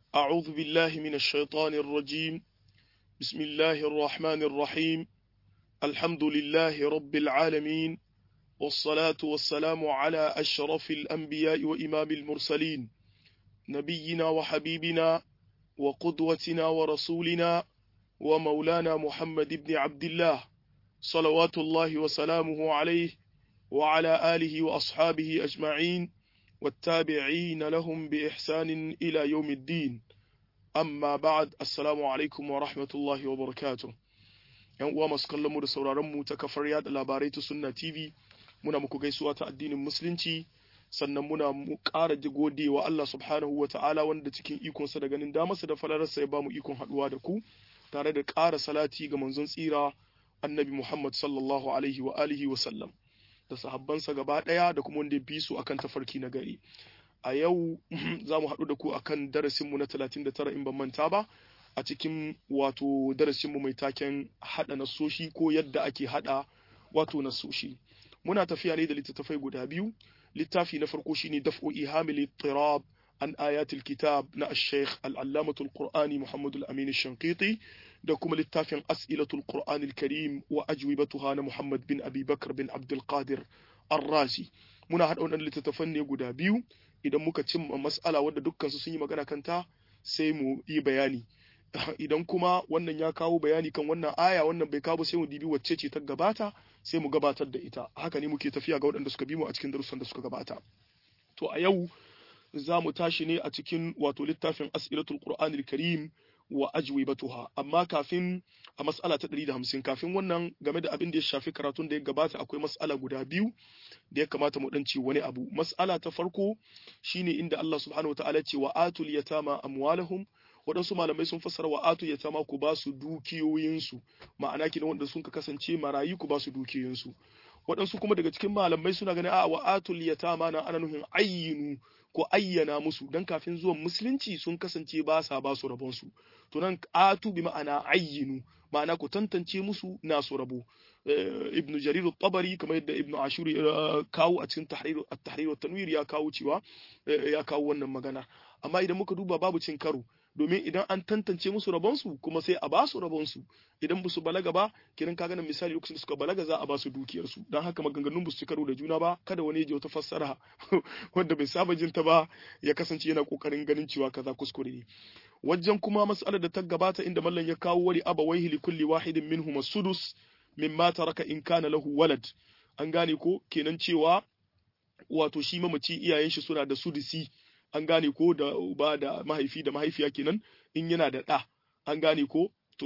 أعوذ بالله من الشيطان الرجيم بسم الله الرحمن الرحيم الحمد لله رب العالمين والصلاة والسلام على أشرف الأنبياء وإمام المرسلين نبينا وحبيبنا وقدوتنا ورسولنا ومولانا محمد بن عبد الله صلوات الله وسلامه عليه وعلى آله وأصحابه أجمعين والتابعين لهم بإحسان إلى يوم الدين amma ba'ad assalamu alaikum wa rahmatullahi wa barakatuh yan uwa masu kallon mu da sauraron mu ta kafar yada labarai ta sunna tv muna muku gaisuwa ta addinin musulunci sannan muna mu ƙara gode wa Allah subhanahu wa ta'ala wanda cikin ikonsa da ganin damarsa da falararsa ya ba mu ikon haɗuwa da ku tare da ƙara salati ga manzon tsira annabi Muhammad sallallahu alaihi wa alihi wa sallam da sahabbansa gaba ɗaya da kuma wanda ya bi su akan tafarki na gari a yau za mu haɗu da ku akan darasinmu na 39 in ban manta ba a cikin wato darasinmu mai taken haɗa nasoshi ko yadda ake haɗa wato nasoshi muna tafiya ne da littattafai guda biyu littafi na farko shine daf'u ihamil tirab an ayatul kitab na ash-shaykh al-allamatul qur'ani muhammad al-amin ash-shanqiti da kuma littafin as'ilatul qur'an al-karim wa ajwibatuha na muhammad bin abi bakr bin abdul qadir ar-razi muna haɗa wannan littattafan ne guda biyu idan muka cimma mas'ala wadda dukkansu sun yi magana kanta sai mu yi bayani idan kuma wannan ya kawo bayani kan wannan aya wannan bai kawo sai mu dibi wacce ce ta gabata sai mu gabatar da ita haka ne muke tafiya ga waɗanda suka bi mu a cikin darussan da suka gabata to a yau za mu tashi ne a cikin wato littafin as'ilatul qur'anil karim wa ajwibatuha amma kafin a mas'ala ta 150 kafin wannan game da abin da ya shafi karatun da ya gabata akwai mas'ala guda biyu da ya kamata mu dan ci wani abu mas'ala ta farko shine inda Allah subhanahu wataala ce wa atul yatama amwalahum waɗansu malamai sun fassara wa atul yatama ku ba su dukiyoyinsu ma'ana kina wanda sun ka kasance marayu ku ba su dukiyoyinsu waɗansu kuma daga cikin malamai suna ganin a wa atul yatama na ana nufin ayyinu ko ayyana musu dan kafin zuwan musulunci sun kasance ba sa ba su rabon su to nan atu bi ma'ana ayyinu ma'ana ku tantance musu nasu rabo ibnu jarir at-tabari kamar yadda ibnu ashur kawo a cikin tahrir at-tahrir wa tanwir ya kawo cewa ya kawo wannan magana amma idan muka duba babu cin karo domin idan an tantance musu rabonsu kuma sai a ba su rabonsu idan ba su balaga ba kiran ka ganin misali lokacin da suka balaga za a ba su dukiyarsu don haka maganganun ba su ci karo da juna ba kada wani ya ji wata fassara wanda bai saba jin ta ba ya kasance yana kokarin ganin cewa kaza kuskure ne wajen kuma mas'alar da ta gabata inda mallan ya kawo wali abawaihi li kulli wahidin minhum as-sudus mimma taraka in kana lahu walad an gane ko kenan cewa wato shi mamaci iyayen shi suna da sudusi an gane ko da uba da mahaifi da mahaifiya kenan in yana da ɗa an gane ko to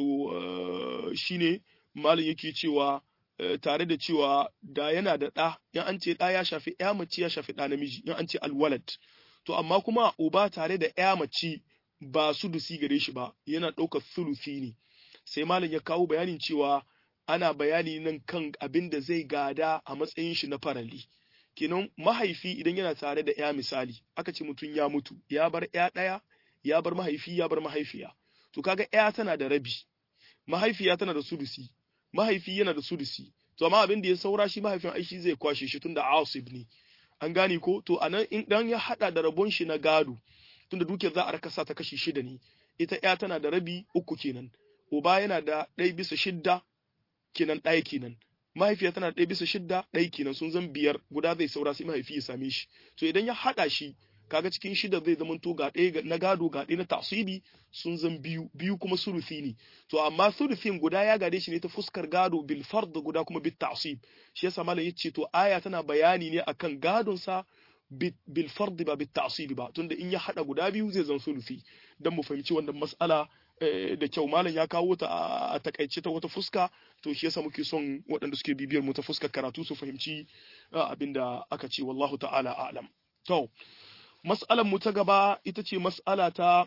shine malin yake cewa tare da cewa da yana da ɗa in an ce ɗa ya shafi ya mace ya shafi ɗa namiji in an ce alwalad to amma kuma uba tare da ya mace ba sudusi gare shi ba yana ɗaukar sulusi ne sai malin ya kawo bayanin cewa ana bayani nan kan abin da zai gada a matsayin shi na farali kenan mahaifi idan yana tare da ya misali aka ce mutum ya mutu ya bar ya ɗaya ya bar mahaifi ya bar mahaifiya to kaga ya tana da rabi mahaifiya tana da sudusi mahaifi yana da sudusi to amma abin da ya saura shi mahaifin aishi zai kwashe shi tunda asib ne an gane ko to anan in dan ya hada da rabon shi na gado tunda dukiyar za a rakasa ta kashi shida ne ita ya tana da rabi uku kenan uba yana da ɗaya bisa shidda kenan ɗaya kenan mahaifiya tana ɗaya bisa shidda ɗaya kenan sun zan biyar guda zai saura sai mahaifi ya same shi to idan ya haɗa shi kaga cikin shida zai zama to ga ɗaya na gado ga ɗaya na tasibi sun zan biyu biyu kuma surufi ne to amma surufin guda ya gade shi ne ta fuskar gado bil fard guda kuma bil tasib shi yasa malam yace to aya tana bayani ne akan gadon sa bil fard ba bil tasib ba tunda in ya haɗa guda biyu zai zan surufi dan mu fahimci wannan mas'ala da kyau malam ya kawo ta a takaice ta wata fuska to shi yasa muke son waɗanda suke bibiyar mu ta fuskar karatu su fahimci abinda aka ce wallahu ta'ala a'lam to mas'alan mu ta gaba ita ce mas'ala ta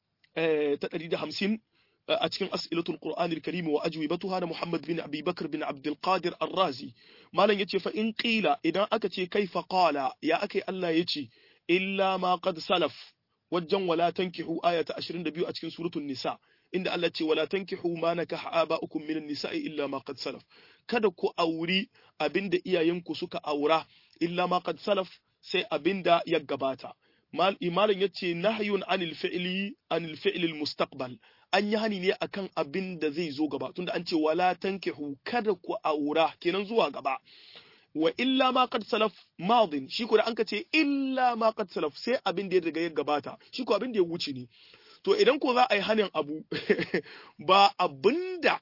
ta 150 a cikin as'ilatul qur'anil karim wa ajwibatuha da muhammad bin abi bakr bin abdul qadir ar-razi malam yace fa in qila idan aka ce kaifa qala ya akai Allah yace illa ma qad salaf wajen wala tankihu aya ta 22 a cikin suratul nisa inda Allah ce wala tankihu ma nakaha aba'ukum minan nisa'i illa ma qad salaf kada ku auri abinda iyayenku suka aura illa ma qad salaf sai abinda ya gabata malam yace nahyun anil fi'li anil fi'li mustaqbal an yi hani ne akan abin da zai zo gaba tunda an ce wala tankihu kada ku aura kenan zuwa gaba wa illa ma qad salaf madin shi ko da an ka ce illa ma qad salaf sai abin da ya riga ya gabata shi ko abin da ya wuce ne to idan ko za a yi hanin abu ba abinda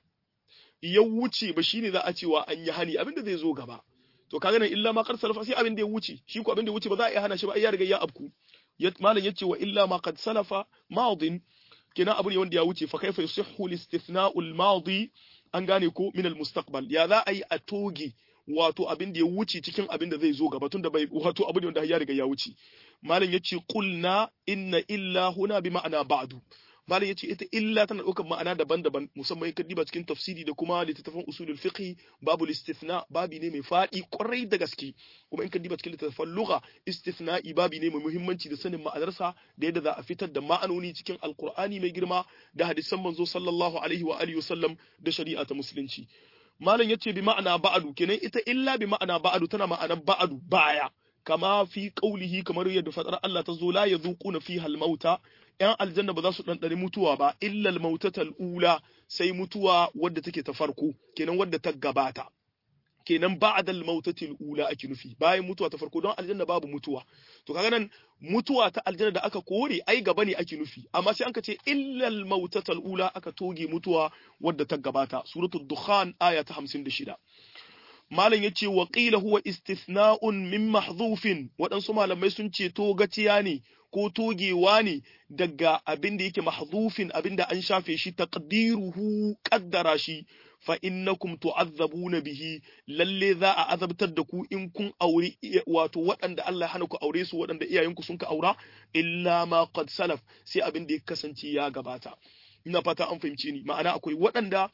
ya wuce ba shine za a cewa an yi hani abin da zai zo gaba to kaga nan illa ma qad salafa sai abin da ya wuce shi ko abin da ya wuce ba za a iya hana shi ba ai ya riga ya abku malam yace wa illa ma qad salafa madin kenan abu ne wanda ya wuce fa kaifa yusihhu al-istithna'u al-madi an gane ko min al-mustaqbal ya za a yi a toge wato abin da ya wuce cikin abin da zai zo gaba tunda bai wato abu ne wanda ya riga ya wuce malam yace qulna inna illa huna bi ma'ana ba'du malam yace ita illa tana ɗaukar ma'ana daban-daban musamman in ka diba cikin tafsiri da kuma littattafan usulul fiqh babu istithna babi ne mai faɗi kwarai da gaske kuma in ka diba cikin littattafan lugha istithna'i babi ne mai muhimmanci da sanin ma'anarsa da yadda za a fitar da ma'anoni cikin alqur'ani mai girma da hadisan manzo sallallahu alaihi wa alihi wasallam da shari'a ta musulunci malam yace bi ma'ana ba'adu kenan ita illa bi ma'ana ba'adu tana ma'anar ba'adu baya kama fi qaulihi kamar yadda fadar Allah ta zo la yazuquna fiha al-mauta ‘yan aljanna ba za su ɗanɗani mutuwa ba, illal mautatal ula sai mutuwa wadda take ta farko, kenan wadda ta gabata. Kenan ba'dal mautatil ula ake nufi, bayan mutuwa ta farko don aljanna babu mutuwa. To kaga nan mutuwa ta aljanna da aka kore ai gaba ne ake nufi, amma sai an ka ce illal mautatal ula aka toge mutuwa wadda ta gabata. Suratul Dukhan aya ta 56. malam ya ce wa ƙila huwa istithna'un min mahdhufin waɗansu malamai sun ce to gaciya ne ko togewa ne daga abin da yake mahdhufin abin da an shafe shi taqdiruhu qaddara shi fa innakum tu'azzabuna bihi lalle za a azabtar da ku in kun aure wato waɗanda Allah ya hana ku aure su waɗanda iyayenku sun ka aura illa ma qad salaf sai abin da ya kasance ya gabata ina fata an fahimce ni ma'ana akwai waɗanda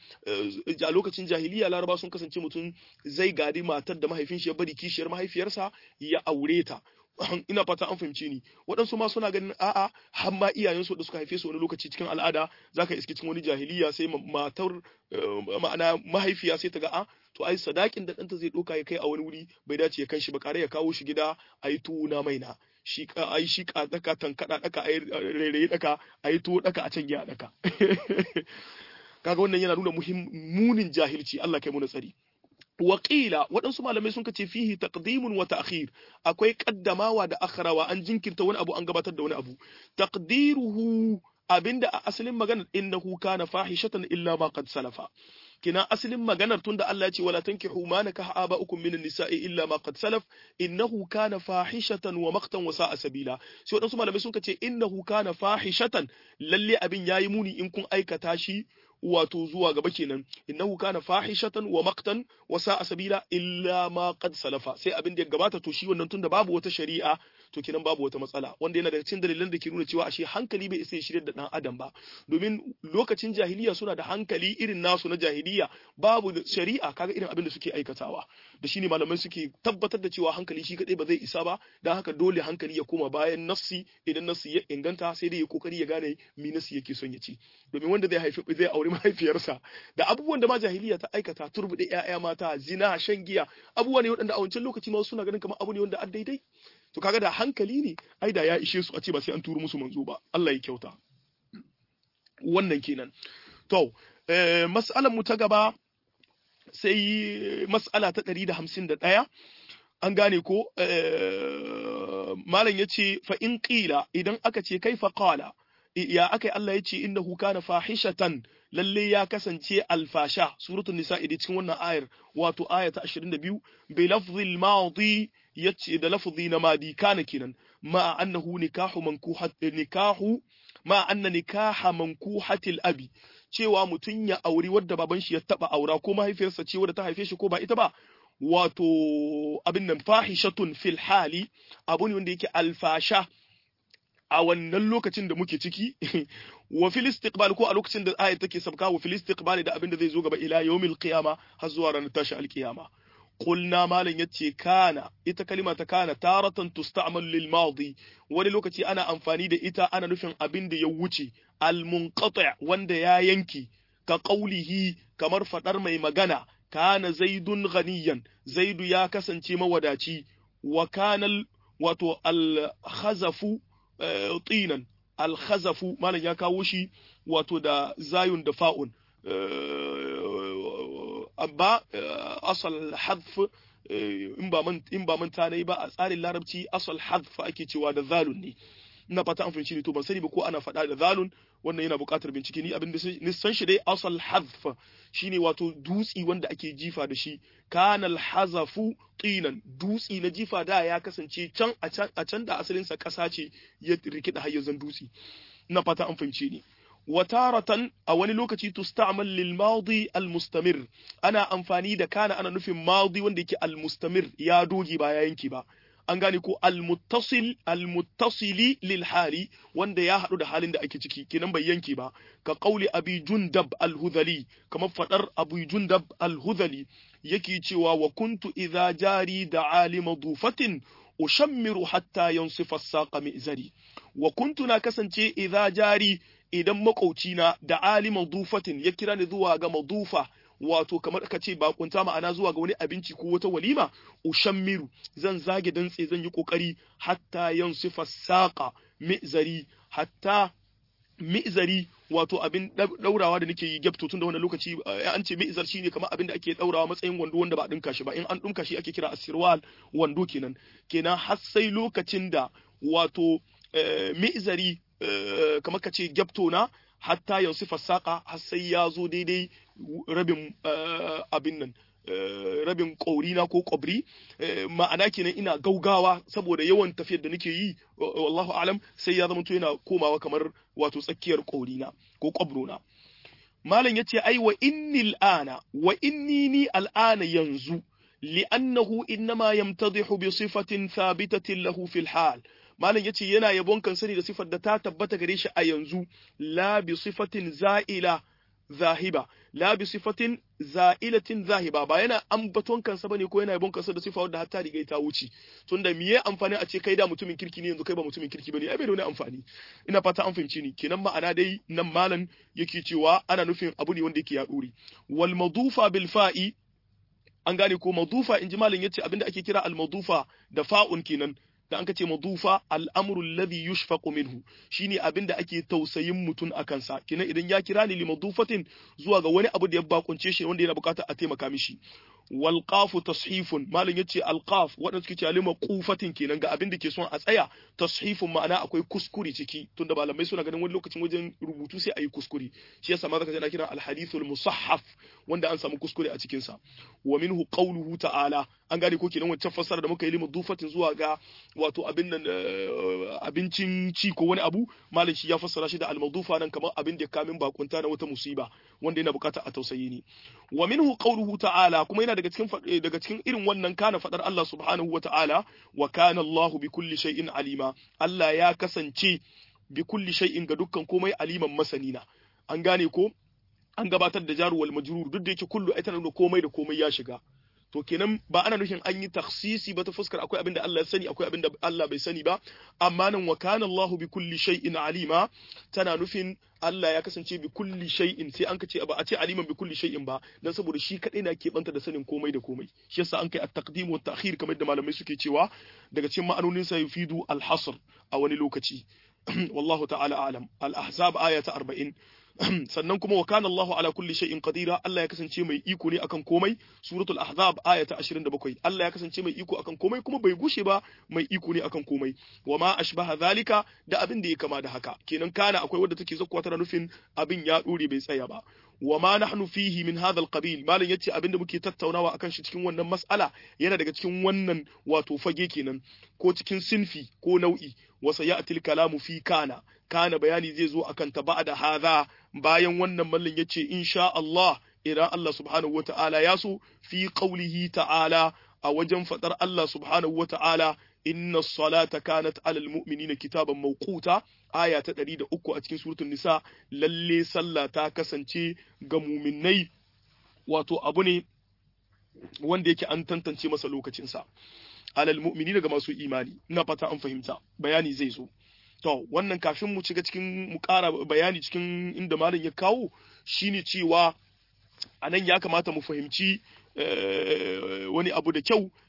a lokacin jahiliya laraba sun kasance mutum zai gadi matar da mahaifin shi ya bari kishiyar mahaifiyarsa ya aure ta ina fata an fahimce ni waɗansu ma suna ganin a'a har ma iyayensu da suka haife su wani lokaci cikin al'ada zaka iske cikin wani jahiliya sai matar ma'ana mahaifiya sai ta ga a to ai sadakin da ɗanta zai ɗauka ya kai a wani wuri bai dace ya kan shi ba kare ya kawo shi gida a yi tuna maina shi ai shi ka daka tankada daka ai rairayi daka ai to daka a can ya daka kaga wannan yana nuna munin jahilci Allah kai mu tsari Waƙila waɗansu malamai sun kace fihi taqdimun wa ta'khir akwai kaddamawa da akhrawa an jinkirta wani abu an gabatar da wani abu taqdiruhu abinda a asalin maganar innahu kana fahishatan illa ma qad salafa kina asalin maganar tunda Allah ya ce wala tankihu ma nakaha aba'ukum minan nisa'i illa ma qad salaf innahu kana fahishatan wa maqtan wa sa'a sabila sai wadansu malamai sun ce innahu kana fahishatan lalle abin yayi muni in kun aikata shi wato zuwa gaba kenan innahu kana fahishatan wa maqtan wa sa'a sabila illa ma qad salafa sai abin da ya gabata to shi wannan tunda babu wata shari'a to kenan babu wata matsala wanda yana daga cikin dalilan da ke nuna cewa ashe hankali bai isa ya shirya da dan adam ba domin lokacin jahiliya suna da hankali irin nasu na jahiliya babu shari'a kaga irin abin da suke aikatawa da shine malamai suke tabbatar da cewa hankali shi kadai ba zai isa ba dan haka dole hankali ya koma bayan nassi idan nassi ya inganta sai dai ya kokari ya gane me nassi yake son ya ci domin wanda zai haifi zai aure mahaifiyarsa da abubuwan da ma jahiliya ta aikata turbude ƴaƴa mata zina shan giya abubuwa ne waɗanda a wancan lokaci ma suna ganin kamar abu ne wanda an daidai to kaga da hankali ne ai da ya ishe su a ce ba sai an turo musu manzo ba Allah ya kyauta wannan kenan to eh, mas'alar mu ta gaba sai mas'ala ta 151 an gane ko eh, malam yace fa in qila idan aka ce kaifa qala ya akai Allah yace innahu kana fahishatan lalle ya kasance alfasha suratul nisa da cikin wannan ayar wato aya ta 22 bi lafzil madi yace da lafzi na madi kana kenan ma annahu nikahu mankuhat nikahu ma anna nikaha mankuhatil abi cewa mutun ya auri wadda baban shi ya taba aura ko mahaifiyarsa ce wadda ta haife shi ko ba ita ba wato abin nan fahishatun fil hali abu ne wanda yake alfasha a wannan lokacin da muke ciki wa fil istiqbal ko a lokacin da ayat take sabka wa fil istiqbal da abin da zai zo gaba ila yawmil qiyama har zuwa ranar tashi alqiyama qulna malan yace kana ita kalima ta kana taratan tusta'mal lil madi wani lokaci ana amfani da ita ana nufin abin da ya wuce al munqati wanda ya yanki ka qaulihi kamar fadar mai magana kana zaidun ghaniyan zaidu ya kasance mawadaci wa kana wato al khazafu tinan al-khazafu malam ya kawo shi wato da zayun da fa'un amma asal hadf in ba man in ba manta nayi ba a tsarin larabci asal hadf ake cewa da zalun ne ina fata an fahimci ne to ban sani ba ko ana faɗa da zalun wannan yana buƙatar bincike ni abin da ni san shi dai asal hadf shine wato dutsi wanda ake jifa da shi kana hazafu tinan dutsi na jifa da ya kasance can a can da asalin sa ƙasa ce ya rikida hayyazan dutsi ina fata an fahimci ni wataratan a wani lokaci tusta'mal lil madi al mustamir ana amfani da kana ana nufin madi wanda yake al mustamir ya doge ba ya yanki ba an gane ko almuttasil almuttasili lil hali wanda ya hadu da halin da ake ciki kenan bai yanke ba ka qauli abi jundab al-hudhali kamar fadar abu jundab al-hudhali yake cewa wa kuntu idza jari da alima dufatin ushammiru hatta yansifa as-saqa mi'zari wa kuntu na kasance idza jari idan makaucina da alima dufatin ya kira ni zuwa ga madufa wato kamar ka ce bakunta ma'ana zuwa ga wani abinci ko wata walima ushammiru zan zage dantse zan yi kokari hatta yansifa saqa mi'zari hatta mi'zari wato abin daurawa da nake yi gyapto tun da wannan lokaci an ce mi'zar shine kamar abin da ake daurawa matsayin wando wanda ba dinka shi ba in an dinka shi ake kira asirwal wando kenan kenan har sai lokacin da wato mi'zari kamar ka ce gyapto na hatta yanzu fasaka har sai ya zo daidai rabin abin nan rabin ƙaurina ko ƙwabri ma'ana kenan ina gaugawa saboda yawan tafiyar da nake yi wallahu alam sai ya zama yana komawa kamar wato tsakiyar ƙaurina ko ƙwabrona malam yace ai wa inni al'ana wa inni ni al'ana yanzu li'annahu innama yamtadihu bi sifatin thabitatin lahu fil hal malam yace yana yabon kan sani da sifar da ta tabbata gare shi a yanzu la bi sifatin za'ila zahiba la bi sifatin za'ilatin zahiba ba yana ambaton kansa bane ko yana yabon kansa da sifa wadda har ta riga ta wuce tunda miye amfani a ce kai da mutumin kirki ne yanzu kai ba mutumin kirki bane ai bai da wani amfani ina fata an fahimci ni kenan ma'ana dai nan malam yake cewa ana nufin abu ne wanda yake ya duri wal madufa bil fa'i an gane ko madufa inji malam yace abinda ake kira al madufa da fa'un kenan da an ce madufa al'amru alladhi yushfaqu minhu shine abin da ake tausayin mutum a kansa kinan idan ya kira ni li madufatin zuwa ga wani abu da ya bakunce shi wanda yana bukatar a taimaka mishi wal qafu tashifun malam yace al qaf wadanda suke cewa lima qufatin kenan ga abin da ke son a tsaya tashifun ma'ana akwai kuskure ciki tunda malamai suna ganin wani lokacin wajen rubutu sai ayi kuskure shi yasa ma zaka ji kira al hadithul musaffaf wanda an samu kuskure a cikin sa wa minhu qawluhu ta'ala an gane ko kenan wancan fassara da muka yi lima dufatin zuwa ga wato abin nan abincin ci ko wani abu malam shi ya fassara shi da al madufa nan kamar abin da kamin bakunta na wata musiba wanda yana bukatar a tausayi ne wa minhu qawluhu ta'ala kuma yana daga cikin daga cikin irin wannan kana fadar Allah subhanahu wa ta'ala wa kana Allahu bi kulli shay'in alima Allah ya kasance bi kulli shay'in ga dukkan komai aliman masanina an gane ko an gabatar da jaru wal majrur duk da yake kullu ai tana da komai da komai ya shiga to kenan ba ana nufin an yi taksisi ba ta fuskar akwai abin da Allah ya sani akwai abin da Allah bai sani ba amma nan wa kana Allahu bi kulli shay'in alima tana nufin Allah ya kasance bi kulli shay'in sai an kace ba a ce aliman bi kulli shay'in ba dan saboda shi kadai na keɓanta da sanin komai da komai shi yasa an kai at-taqdim wa ta'khir kamar da malamai suke cewa daga cikin ma'anonin sa yufidu al-hasr a wani lokaci wallahu ta'ala a'lam al-ahzab aya ta 40 sannan kuma wa kana Allahu ala kulli shay'in qadira Allah ya kasance mai iko ne akan komai suratul ahzab aya ta 27 Allah ya kasance mai iko akan komai kuma bai gushe ba mai iko ne akan komai wa ma ashbaha zalika da abin da ya kama da haka kenan kana akwai wadda take zakkuwa tana nufin abin ya dore bai tsaya ba wa ma nahnu fihi min hadha alqabil malan yace abinda muke tattaunawa akan shi cikin wannan mas'ala yana daga cikin wannan wato fage kenan ko cikin sinfi ko nau'i wa sayati kalamu fi kana kana bayani zai zo akan ta ba'da hadha bayan wannan mallan yace insha Allah idan Allah subhanahu wata'ala ya so fi qawlihi ta'ala a wajen fadar Allah subhanahu wata'ala inna salata kanat alal mu'minina kitaban mawquta aya ta 103 a cikin suratul nisa lalle sallah ta kasance ga mu'minnai wato abu ne wanda yake an tantance masa lokacin sa alal mu'minina ga masu imani ina fata an fahimta bayani zai zo to wannan kafin mu shiga cikin mu ƙara bayani cikin inda malam ya kawo shine cewa anan ya kamata mu fahimci wani abu da kyau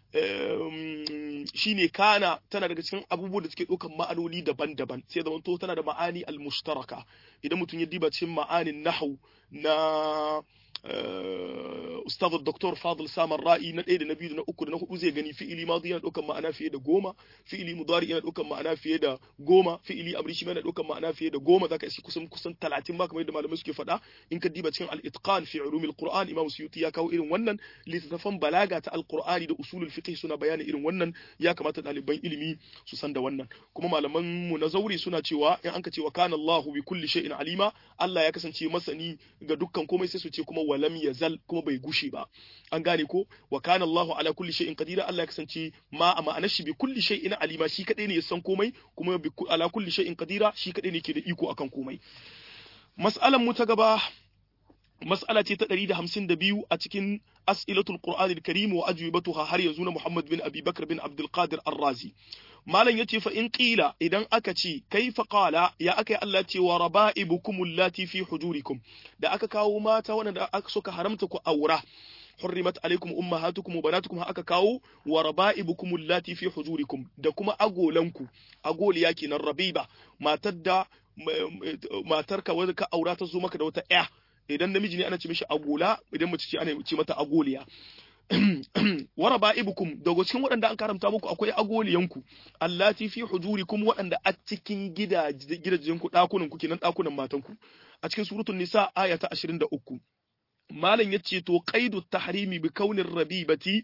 shine kana tana daga cikin abubuwan da suke ɗaukan ma'anoni daban-daban sai da to tana da ma'ani al-mushtaraka idan mutum ya diba cikin ma'anin nahwu na ustaz Dr. Fadil Samar Ra'i na ɗaya da na biyu da na uku da na hudu zai gani fi'ili madi yana ɗaukan ma'ana fiye da goma fi'ili mudari yana ɗaukan ma'ana fiye da goma fi'ili amri shi yana ɗaukan ma'ana fiye da goma zaka iske kusan kusan talatin ma kamar yadda malamai suke faɗa in ka diba cikin al-itqan fi ulumil qur'an imam suyuti ya kawo irin wannan littattafan balaga ta al-qur'ani da usulul fiqh suna bayani irin wannan ya kamata ɗaliban ilimi su san da wannan kuma malaman mu na zauri suna cewa in an ka ce wa kana Allahu bi kulli shay'in alima Allah ya kasance masani ga dukkan komai sai su ce kuma walam yazal kuma bai gushe ba an gane ko wa kana Allahu ala kulli shay'in qadira Allah ya kasance ma a ma'anar shi bi kulli shay'in alima shi kadai ne ya san komai kuma bi ala kulli shay'in qadira shi kadai ne ke da iko akan komai mas'alan mu ta gaba mas'ala ce ta 152 a cikin as'ilatul qur'anil karim wa ajwibatuha har yanzu na Muhammad bin Abi Bakr bin Abdul Qadir Ar-Razi malam yace fa in qila idan aka ce kaifa qala ya akai Allah ce wa raba'ibukum allati fi hujurikum da aka kawo mata wanda aka suka haramta ku aura حرمت عليكم أمهاتكم وبناتكم aka kawo wa raba'ibukum allati fi hujurikum da kuma agolanku agoliya kenan rabiba matar da matarka wanda ka aura ta zo maka da wata ƴa idan namiji ne ana ce mishi agola idan mace ce ana ce mata agoliya wa raba'ibukum daga cikin waɗanda an karamta muku akwai agoliyanku allati fi hujurikum waɗanda a cikin gidajen ku ɗakunan ku kenan ɗakunan matan ku a cikin suratul nisa aya ta 23 malam yace to qaidu tahrimi bi kaunir rabibati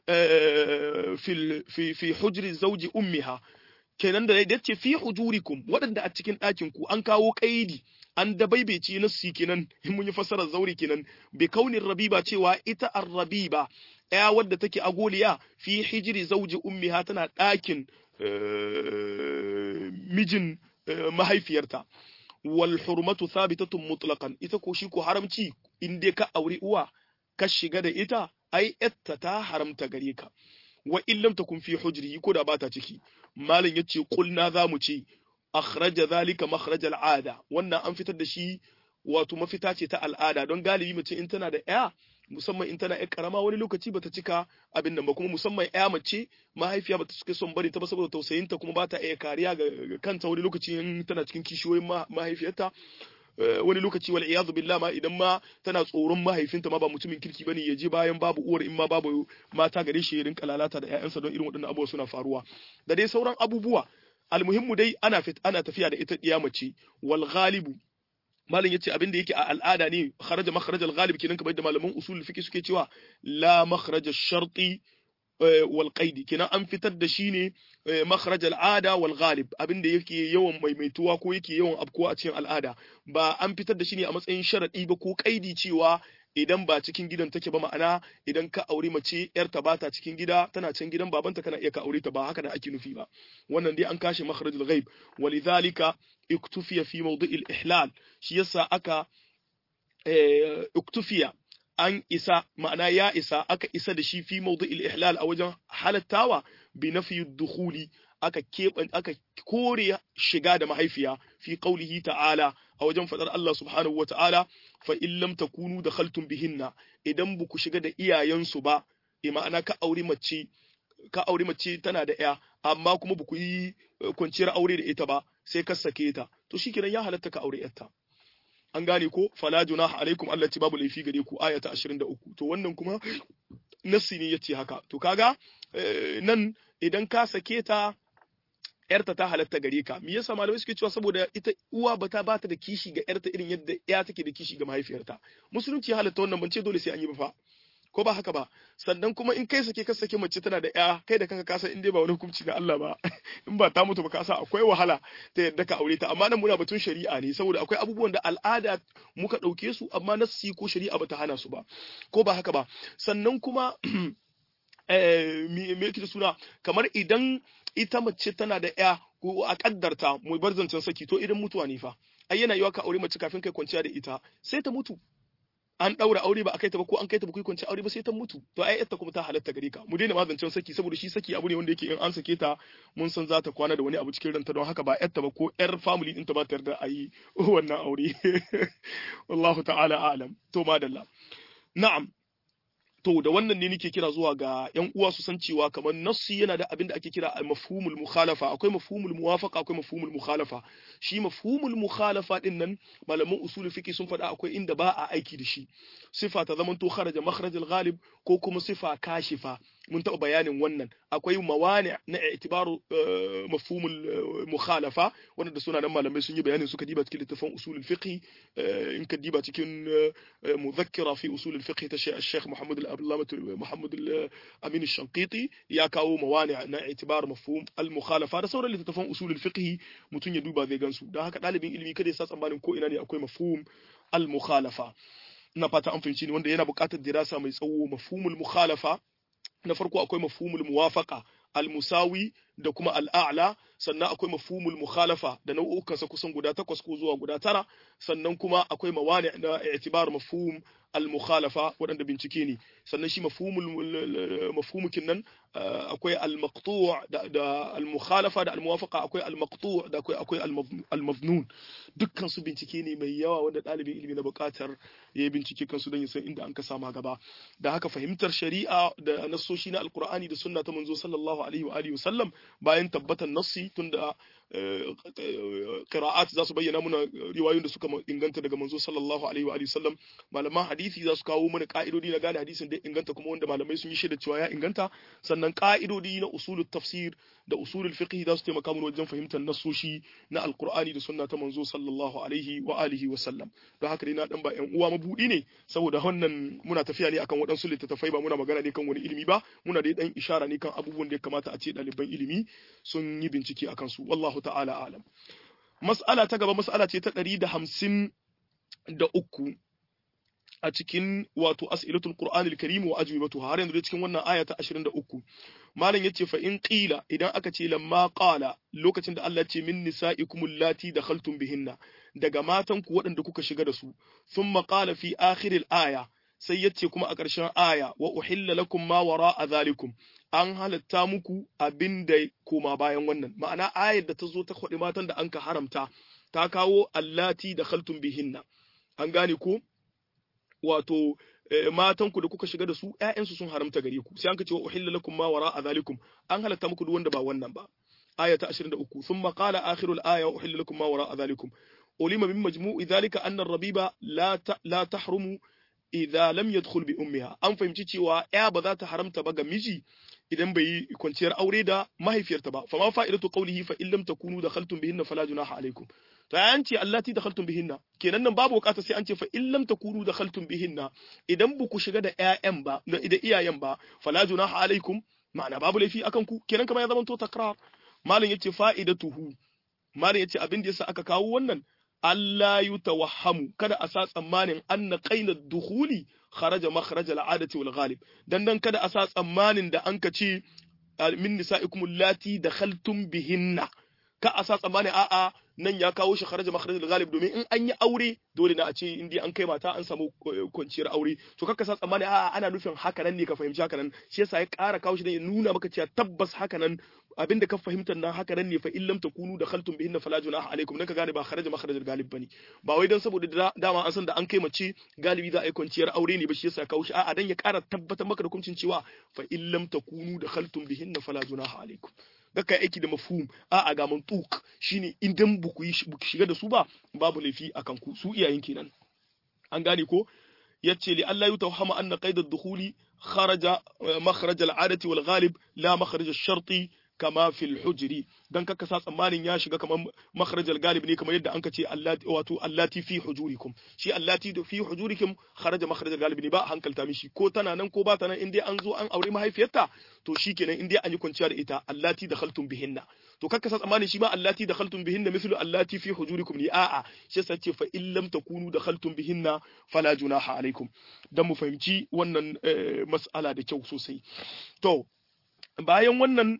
fi fi fi hujri zawji ummiha kenan da yace fi hujurikum waɗanda a cikin ɗakin ku an kawo qaidi an dabaibeci nassi kenan in mun yi fassarar zauri kenan bi kaunin rabiba cewa ita ar-rabiba ya wadda take agoliya fi hijiri zauji ummiha tana ɗakin mijin mahaifiyarta wal hurmatu thabitatun mutlaqan ita ko shi ko haramci in dai ka auri uwa ka shiga da ita ai yatta ta haramta gare ka wa in lam takun fi hujri ko da bata ciki malam yace kulna zamu ce akhraja zalika makhraj al'ada wannan an fitar da shi wato mafita ce ta al'ada don galibi mace in tana da ya musamman in tana ya karama wani lokaci bata cika abin nan ba kuma musamman ya mace mahaifiya bata cika son bari ta ba saboda tausayinta kuma bata iya kariya ga kanta wani lokaci in tana cikin kishiyoyin mahaifiyarta wani lokaci wal iyadu billah ma idan ma tana tsoron mahaifinta ma ba mutumin kirki bane ya je bayan babu uwar in ma babu mata gare shi ya rinka lalata da ƴaƴansa don irin waɗannan abubuwa suna faruwa da dai sauran abubuwa almuhimmu dai ana fit ana tafiya da ita diya mace wal ghalibu malam yace abin da yake a al'ada ne kharaja makhraj al ghalib kenan kamar da malaman usul fiqh suke cewa la makhraj al sharti wal qaidi kenan an fitar da shi ne makhraj al ada wal ghalib abin da yake yawan maimaituwa ko yake yawan abkuwa a cikin al'ada ba an fitar da shi ne a matsayin sharadi ba ko qaidi cewa idan ba cikin gidan take ba ma'ana idan ka aure mace yarta ba ta cikin gida tana can gidan babanta kana iya ka aure ta ba haka da ake nufi ba wannan dai an kashe makharajul ghaib walidhalika iktufiya fi mawdi'il ihlal shi yasa aka iktufiya an isa ma'ana ya isa aka isa da shi fi mawdi'il ihlal a wajen halattawa bi nafi dukhuli aka keɓan aka kore shiga da mahaifiya fi qaulihi ta'ala a wajen fadar Allah subhanahu wata'ala fa in lam takunu dakhaltum bihinna idan ba ku shiga da iyayensu ba e ma'ana ka aure mace ka aure mace tana da ya amma kuma ba ku yi kwanciyar aure da ita ba sai ka sake ta to shikenan ya halatta ka aure yarta an gane ko fala junaha alaikum Allah ci babu laifi gare ku aya ta 23 to wannan kuma nassi ne yace haka to kaga nan idan ka sake ta yarta ta halatta gare ka me yasa malamai suke cewa saboda ita uwa bata bata da kishi ga yarta irin yadda ya take da kishi ga mahaifiyarta musulunci ya halatta wannan ban ce dole sai an yi ba fa ko ba haka ba sannan kuma in kai sake ka sake mace tana da ya kai da kanka kasa in dai ba wani hukunci na Allah ba in ba ta mutu ba kasa akwai wahala ta yadda ka aure ta amma nan muna batun shari'a ne saboda akwai abubuwan da al'ada muka ɗauke su amma nassi ko shari'a bata hana su ba ko ba haka ba sannan kuma me yake da suna kamar idan ita mace tana da ya ko a kaddarta mu bar zancen saki to idan mutuwa ne fa ai yana yiwa ka aure mace kafin kai kwanciya da ita sai ta mutu an daura aure ba a kai ta ba ko an kai ta ba kai kwanciya aure ba sai ta mutu to ai ita kuma ta halatta gare ka mu daina ma zancen saki saboda shi saki abu ne wanda yake in an sake ta mun san za ta kwana da wani abu cikin ranta don haka ba yarta ba ko yar family ɗinta ba ta yarda a yi wannan aure wallahu ta'ala a'lam to madalla na'am to da wannan ne nake kira zuwa ga yan uwa su san cewa kamar nassi yana da abin da ake kira mafhumul mukhalafa akwai mafhumul muwafaqa akwai mafhumul mukhalafa shi mafhumul mukhalafa din nan malaman usul fiqh sun faɗa akwai inda ba a aiki da shi sifa ta zaman to kharaja makhrajal ghalib ko kuma sifa kashifa mun taɓa bayanin wannan akwai mawani na itibaru mafhumul mukhalafa wanda suna nan malamai sun yi bayanin suka diba cikin littafin usulul fiqh in ka diba cikin muzakkira fi usulul fiqh ta Sheikh Muhammad al-Abdullah Muhammad al-Amin al-Shanqiti ya kawo mawani na itibar mafhum al-mukhalafa da sauran littafin usulul fiqh mutun ya duba zai gansu dan haka dalibin ilimi kada ya sa tsammanin ko ina ne akwai mafhum al-mukhalafa na fata an fahimci ne wanda yana buƙatar dirasa mai tsawo mafhumul mukhalafa na farko akwai mafhumul muwafaqa al-musawi da kuma al'a'la sannan akwai mafhumul mukhalafa da nau'ukansa kusan guda takwas ko zuwa guda tara sannan kuma akwai mawani na i'tibar mafhum al-mukhalafa waɗanda bincike ne sannan shi mafhumul mafhumukin nan akwai al-maqtu' da al-mukhalafa da al-muwafaqa akwai al-maqtu' da akwai akwai al-mabnun dukkan su bincike ne mai yawa wanda ɗalibin ilimi na buƙatar ya bincike kansu don ya san inda an ka sama gaba da haka fahimtar shari'a da nassoshi na alqur'ani da sunna ta manzo sallallahu alaihi wa alihi wasallam bayan tabbatar nassi tunda qira'at za su bayyana muna riwayoyin da suka inganta daga manzo sallallahu alaihi wa alihi wasallam malaman hadisi za su kawo mana ka'idodi na gane hadisin da inganta kuma wanda malamai sun yi shaida cewa ya inganta sannan ka'idodi na usulul tafsir da usulul fiqh za su taimaka mana wajen fahimtar nassoshi na alqur'ani da sunna ta manzo sallallahu alaihi wa alihi wasallam don haka dai na dan ba yan uwa mabudi ne saboda wannan muna tafiya ne akan waɗansu littattafai ba muna magana ne kan wani ilimi ba muna dai dan ishara ne kan abubuwan da ya kamata a ce ɗaliban ilimi sun yi bincike akan su wallahu ta'ala alam mas'ala ta gaba mas'ala ce ta ɗari da hamsin da uku a cikin wato as'ilatul qur'anil karim wa ajwibatu har yanzu cikin wannan aya ta 23 malam yace fa in qila idan aka ce lamma qala lokacin da Allah ce min nisa'ikumul lati dakhaltum bihinna daga matan ku waɗanda kuka shiga da su thumma qala fi akhiril aya sai yace kuma a ƙarshen aya wa uhilla lakum ma wara'a zalikum an halatta muku abin da koma bayan wannan ma'ana ayar da ta zo ta kwaɗi matan da an ka haramta ta kawo allati da khaltum bihinna an gane ko wato matan ku da kuka shiga da su ƴaƴansu sun haramta gare ku sai an ka ce wa uhilla lakum ma wara'a zalikum an halatta muku duk wanda ba wannan ba aya ta 23 thumma qala akhirul aya wa uhilla lakum ma wara'a zalikum ulima min majmu'i dhalika anna ar-rabiba la la tahrumu idza lam yadkhul bi ummiha an fahimci cewa ya ba za ta haramta ba ga miji idan bai yi kwanciyar aure da mahaifiyarta ba fa ma fa'idatu qawlihi fa in lam takunu dakhaltum bihinna fala junaha alaikum to an ce allati dakhaltum bihinna kenan nan babu bukata sai an ce fa in lam takunu dakhaltum bihinna idan ba ku shiga da ƴaƴan ba da iyayen ba fala junaha alaikum ma'ana babu laifi akan ku kenan kamar ya zama to takrar malam yace fa'idatuhu malam yace abin da yasa aka kawo wannan Allah yi tawahhamu kada a sa tsammanin anna qaila dukhuli kharaja makhraj al'adati wal ghalib dan dan kada a sa tsammanin da an ka ce min nisa'ikum allati dakhaltum bihinna ka a sa tsammanin a'a nan ya kawo shi kharaja makhraj al-ghalib domin in an yi aure dole na a ce in dai an kai mata an samu kwanciyar aure to kakka sa tsammani a'a ana nufin haka nan ne ka fahimci haka nan shi yasa ya ƙara kawo shi dan ya nuna maka cewa tabbas haka nan abinda ka fahimtar nan haka nan ne fa illam takunu dakhaltum bihinna fala junaha alaikum dan ka gane ba kharaja makhraj al-ghalib bane ba wai dan saboda dama an san da an kai mace galibi za a yi kwanciyar aure ne ba shi yasa ya kawo shi a'a dan ya ƙara tabbatar maka da hukuncin cewa fa illam takunu dakhaltum bihinna fala junaha alaikum da kai aiki da mafhum a a ga mantuk shine idan buku yi shiga da su ba babu laifi akan ku su iyayen kenan an gane ko yace li Allah ya tawhama anna qaid ad-dukhuli kharaja makhraj al-adati wal ghalib la makhraj ash-sharti kama fil hujri dan kaka sa tsammanin ya shiga kamar makharajal galib ne kamar yadda anka ce allati wato allati fi hujurikum shi allati fi hujurikum kharaja makharajal galib ne ba hankalta mishi ko tana nan ko ba ta nan indai an zo an aure mahaifiyarta to shikenan indai an yi kwanciya da ita allati dakhaltum bihinna to kaka sa tsammanin shi ma allati dakhaltum bihinna mislu allati fi hujurikum ne a'a shi yasa ce fa in lam takunu dakhaltum bihinna fala junaha alaikum dan mu fahimci wannan mas'ala da kyau sosai to bayan wannan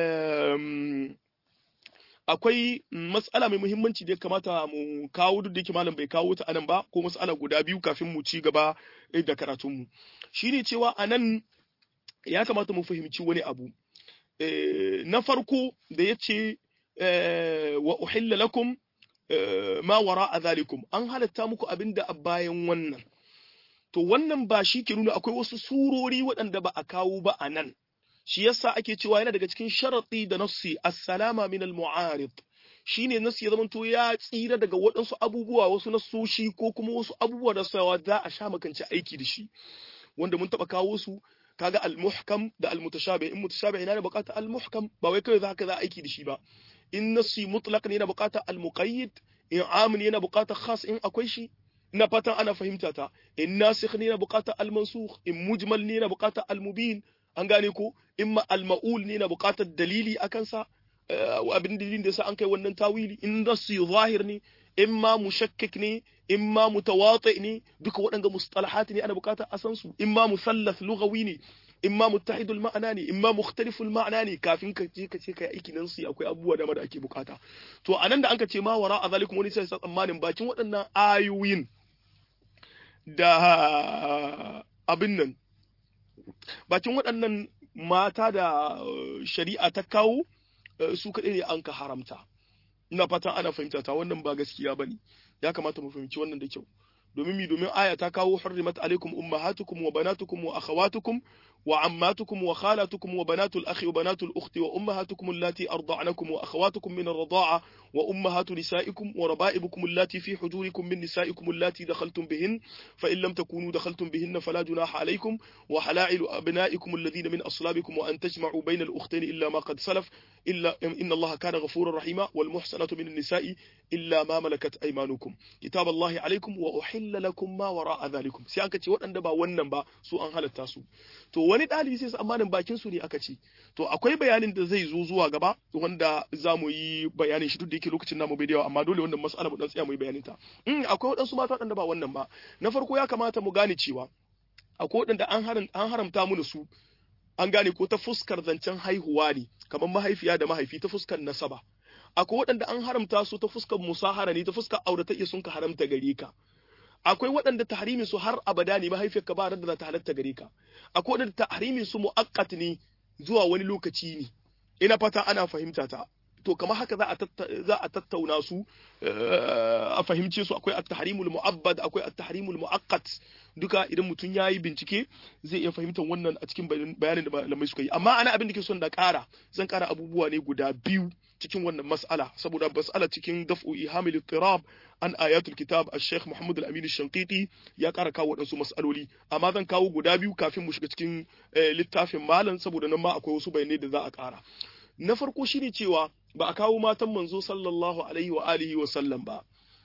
akwai matsala mai muhimmanci da ya kamata mu kawo duk da yake malam bai kawo ta anan ba ko matsala guda biyu kafin mu ci gaba da karatunmu shine cewa anan ya kamata mu fahimci wani abu na farko da ya ce wa uhilla lakum ma wara a zalikum an halatta muku abin da bayan wannan to wannan ba shi ke nuna akwai wasu surori waɗanda ba a kawo ba a nan shi yasa ake cewa yana daga cikin sharaɗi da nassi assalama min al-mu'arid shine nassi ya zamanto ya tsira daga waɗansu abubuwa wasu nassoshi ko kuma wasu abubuwa da sawa za a sha makance aiki da shi wanda mun taɓa kawo su kaga al-muhkam da al-mutashabih in mutashabih yana da buƙatar al-muhkam ba wai kawai za ka za aiki da shi ba in nassi mutlaq ne yana buƙatar al-muqayyid in amin yana buƙatar khas in akwai shi ina fatan ana fahimta ta in nasikh ne yana buƙatar al-mansukh in mujmal ne yana buƙatar al-mubin an gane ko imma al-ma'ul ne yana buƙatar dalili akan sa abin dalilin da yasa an kai wannan tawili in nassi zahir ne imma mushakkik ne imma mutawati ne duka waɗanga mustalahat ne ana buƙatar a san su imma musallath lughawi ne imma muttahidul ma'ana ne imma mukhtaliful ma'ana ne kafin ka je ka ce kai aiki nan su akwai abubuwa da da ake bukata to anan da anka ce ma wara a zalikum wani sai tsammanin bakin waɗannan ayoyin da abin nan bakin waɗannan mata da shari'a ta kawo su kaɗai ne an ka haramta ina fatan ana fahimta ta wannan ba gaskiya bane ya kamata mu fahimci wannan da kyau domin mi domin aya ta kawo hurrimat alaikum ummahatukum wa banatukum wa akhawatukum wa ammatukum wa khalatukum wa banatul akhi wa banatul ukhti wa ummahatukum allati arda'nakum wa akhawatukum min ar-rida'a wa ummahatu nisaikum wa raba'ibukum allati fi hujurikum min nisaikum allati dakhaltum bihin fa in lam takunu dakhaltum bihinna fala junaha alaykum wa halailu abna'ikum alladhina min aslabikum wa an tajma'u bayna al-ukhtayn illa ma qad salaf illa inna allaha kana ghafurar rahima wal muhsanatu min an-nisa'i illa ma malakat aymanukum kitaballahi alaykum wa uhilla lakum ma wara'a dhalikum sai aka ce waɗanda ba wannan ba su an halatta su to wani ɗalibi sai tsammanin bakin su ne aka ce to akwai bayanin da zai zo zuwa gaba wanda za mu yi bayanin shi duk da yake lokacin namu bai da yawa amma dole wannan mas'ala mu dan tsaya mu yi bayanin ta in akwai waɗansu mata waɗanda ba wannan ba na farko ya kamata mu gane cewa akwai waɗanda an haramta mu su an gane ko ta fuskar zancen haihuwa ne kamar mahaifiya da mahaifi ta fuskar nasaba akwai waɗanda an haramta su ta fuskar musahara ne ta fuskar auratayya sun ka haramta gare ka akwai waɗanda tahrimin su har abada ne mahaifiyarka ba da za ta halatta gare ka akwai waɗanda tahrimin su mu'aqqat ne zuwa wani lokaci ne ina fata ana fahimta ta to kamar haka za a za a tattauna su a fahimce su akwai at-tahrimul mu'abbad akwai at-tahrimul mu'aqqat duka idan mutum yayi bincike zai iya fahimtar wannan a cikin bayanin da malamai suka yi amma ana abin da ke son da ƙara zan ƙara abubuwa ne guda biyu cikin wannan mas'ala saboda mas'ala cikin daf'u ihamil ittirab an ayatul kitab al-sheikh Muhammad al-Amin al-Shanqiti ya ƙara kawo waɗansu mas'aloli amma zan kawo guda biyu kafin mu shiga cikin littafin malam saboda nan ma akwai wasu bayanai da za a ƙara na farko shine cewa ba a kawo matan manzo sallallahu alaihi wa alihi wa sallam ba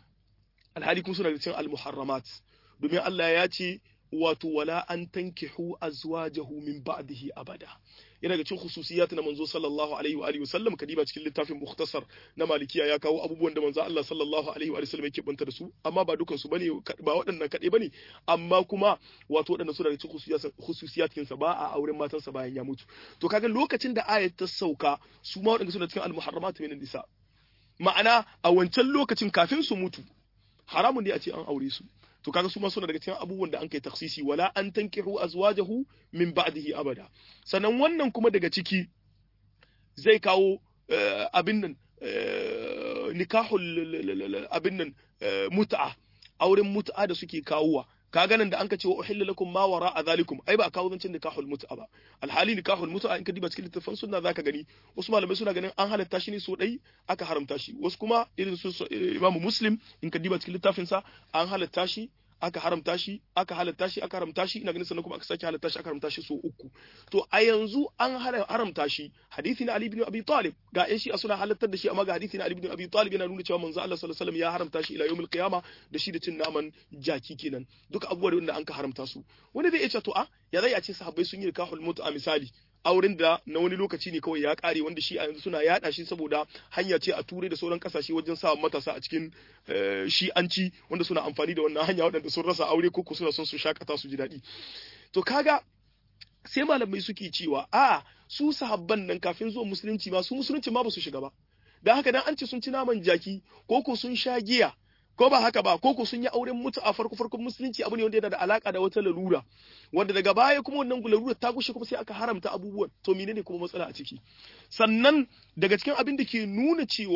alhali kun suna da cikin al-muharramat domin Allah ya ce wato wala an tankihu azwajahu min ba'dihi abada yana ga cikin khususiyat na manzo sallallahu alaihi wa alihi wasallam kadiba cikin littafin mukhtasar na malikiya ya kawo abubuwan da manzo Allah sallallahu alaihi wa sallam yake banta da su amma ba dukan su bane ba waɗannan kaɗai bane amma kuma wato waɗannan su daga cikin khususiyatin sa ba a auren matan sa bayan ya mutu to kaga lokacin da ayat ta sauka su ma waɗanda suna cikin al-muharramat min nisa ma'ana a wancan lokacin kafin su mutu haramun ne a ce an aure su to kaga su ma suna daga cikin abubuwan da an kai taksisi wala an tankihu azwajahu min ba'dihi abada sannan wannan kuma daga ciki zai kawo abin nan nikahul abin nan mut'a auren mut'a da suke kawowa kaga nan da anka ce wa uhilla lakum ma wara a zalikum ai ba a kawo zancen nikahul mut'a ba alhali nikahul mut'a in ka diba cikin littafin sunna zaka gani wasu malamai suna ganin an halatta shi ne so dai aka haramta shi wasu kuma irin su imamu muslim in ka diba cikin littafin sa an halatta shi aka haramta shi aka halatta shi aka haramta shi ina ganin sannan kuma aka sake halatta shi aka haramta shi so uku to a yanzu an haramta shi hadisi na Ali ibn Abi Talib ga yan shi a suna halattar da shi amma ga hadisi na Ali ibn Abi Talib yana nuna cewa manzo Allah sallallahu alaihi wasallam ya haramta shi ila yawmil qiyama da shi da cin naman jaki kenan duka abubuwan da an ka haramta su wani zai iya ce to a ya zai a ce sahabbai sun yi nikahul mutu a misali auren da na wani lokaci ne kawai ya kare wanda shi a yanzu suna yada shi saboda hanya ce a turai da sauran kasashe wajen sa matasa a cikin shi'anci wanda suna amfani da wannan hanya waɗanda sun rasa aure ko suna son su shakata su ji daɗi to kaga sai malamai suke cewa a su sahabban nan kafin zuwa musulunci ma su musulunci ma ba su shiga ba dan haka dan an ce sun ci naman jaki ko ko sun sha giya ko ba haka ba koko sun yi auren mutu a farko farkon musulunci abu ne wanda yana da alaka da wata lalura wanda daga baya kuma wannan lalura ta gushe kuma sai aka haramta abubuwan to menene kuma matsala a ciki sannan daga cikin abin da ke nuna cewa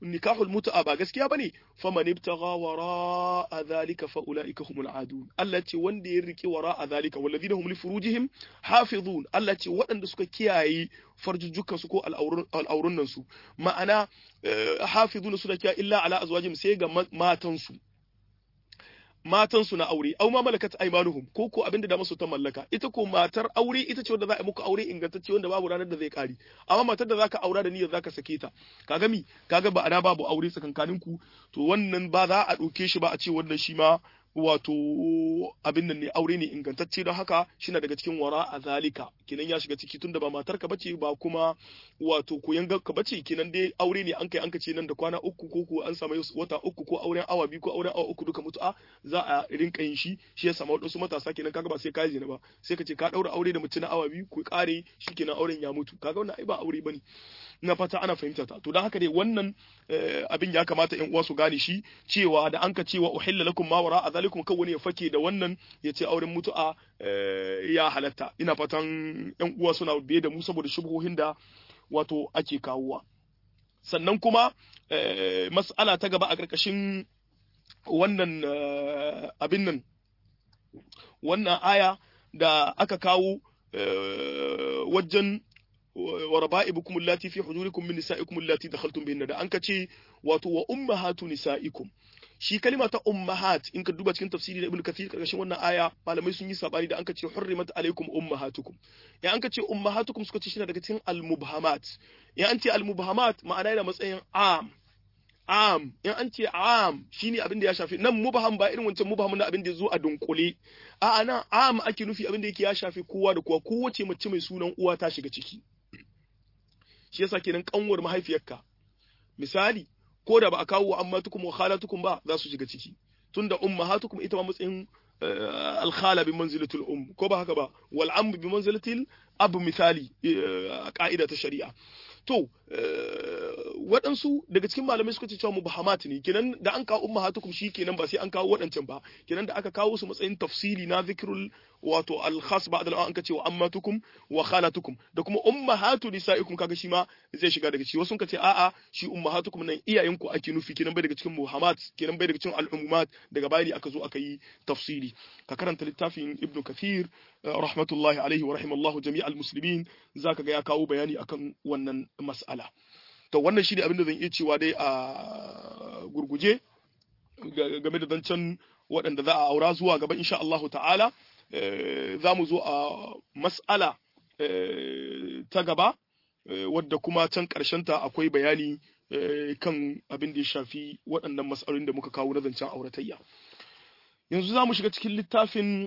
nikahul mut'a ba gaskiya bane faman ibtagha wara'a dhalika fa ulaika humul adun Allah ce wanda ya rike wara'a dhalika walladhina hum li furujihim hafizun Allah ce waɗanda suka kiyaye farjujjukan su ko al'aurun nan su ma'ana hafizuna suna kiyaye illa ala azwajihim sai ga matan su matan su na aure au ma malakat aymanuhum ko ko abinda da masu ta mallaka ita ko matar aure ita ce wanda za a muku aure ingantacce wanda babu ranar da zai kare amma matar da zaka aura da niyyar zaka sake ta kaga mi kaga ba ana babu aure tsakankanin ku to wannan ba za a dauke shi ba a ce wannan shi ma wato abin nan ne aure ne ingantacce don haka shi na daga cikin wara a zalika kinan ya shiga ciki tunda ba matar ka bace ba kuma wato koyan ka bace kinan dai aure ne an kai an ka ce nan da kwana uku ko ko an samu wata uku ko auren awa biyu ko auren awa uku duka mutu'a za a rinka yin shi shi ya samu wadansu matasa kenan kaga ba sai ka zina ba sai ka ce ka daura aure da mutum na awa biyu ku kare shi kenan auren ya mutu kaga wannan ai ba aure bane ina fata ana fahimta ta to don haka dai wannan abin ya kamata ƴan uwa su gane shi cewa da an ka cewa uhilla lakum ma wara azalikum kan wani ya fake da wannan ya ce auren mutu'a ya halatta ina fatan ƴan uwa suna biye da mu saboda shubuhohin da wato ake kawowa sannan kuma mas'ala ta gaba a ƙarƙashin wannan abin nan wannan aya da aka kawo wajen وربائبكم اللاتي في حجوركم من نسائكم اللاتي دخلتم بهن da anka ce wato wa ummahatu nisaikum shi kalima ta ummahat in ka duba cikin tafsiri da ibnu kathir karkashin wannan aya malamai sun yi sabani da anka ce hurrimat alaikum ummahatukum ya anka ce ummahatukum suka ce shi daga cikin almubhamat ya an ce almubhamat ma'ana yana matsayin am am in an ce am shine abin da ya shafi nan mubham ba irin wancan mubham na abin da ya zo a dunkule a'a nan am ake nufi abin da yake ya shafi kowa da kowa kowace mace mai sunan uwa ta shiga ciki shi yasa kenan kanwar mahaifiyarka misali ko da ba a kawo wa ammatukum wa khalatukum ba za su shiga ciki tunda ummahatukum ita ma matsayin alkhala bi manzilatul um ko ba haka ba wal am bi manzilatil abu misali a ka'ida ta shari'a to waɗansu daga cikin malamai suka ce cewa mubahamat ne kenan da an kawo ummahatukum shi kenan ba sai an kawo waɗancan ba kenan da aka kawo su matsayin tafsili na zikrul wato al-khas ba'd al an kace wa ammatukum wa khalatukum da kuma ummahatu nisaikum kaga shi ma zai shiga daga ciki wasu kace a'a shi ummahatukum nan iyayenku ake nufi kenan bai daga cikin muhammad kenan bai daga cikin al-ummat daga bayani aka zo aka yi tafsili ka karanta littafin ibn kathir rahmatullahi alaihi wa rahimallahu jami'al muslimin zaka ga ya kawo bayani akan wannan mas'ala to wannan shi ne abin da zan iya cewa dai a gurguje game da zancen waɗanda za a aura zuwa gaba insha Allahu ta'ala za mu zo a mas'ala ta gaba wadda kuma can ta akwai bayani kan abin da ya shafi waɗannan mas'alolin da muka kawo na zancen auratayya yanzu za mu shiga cikin littafin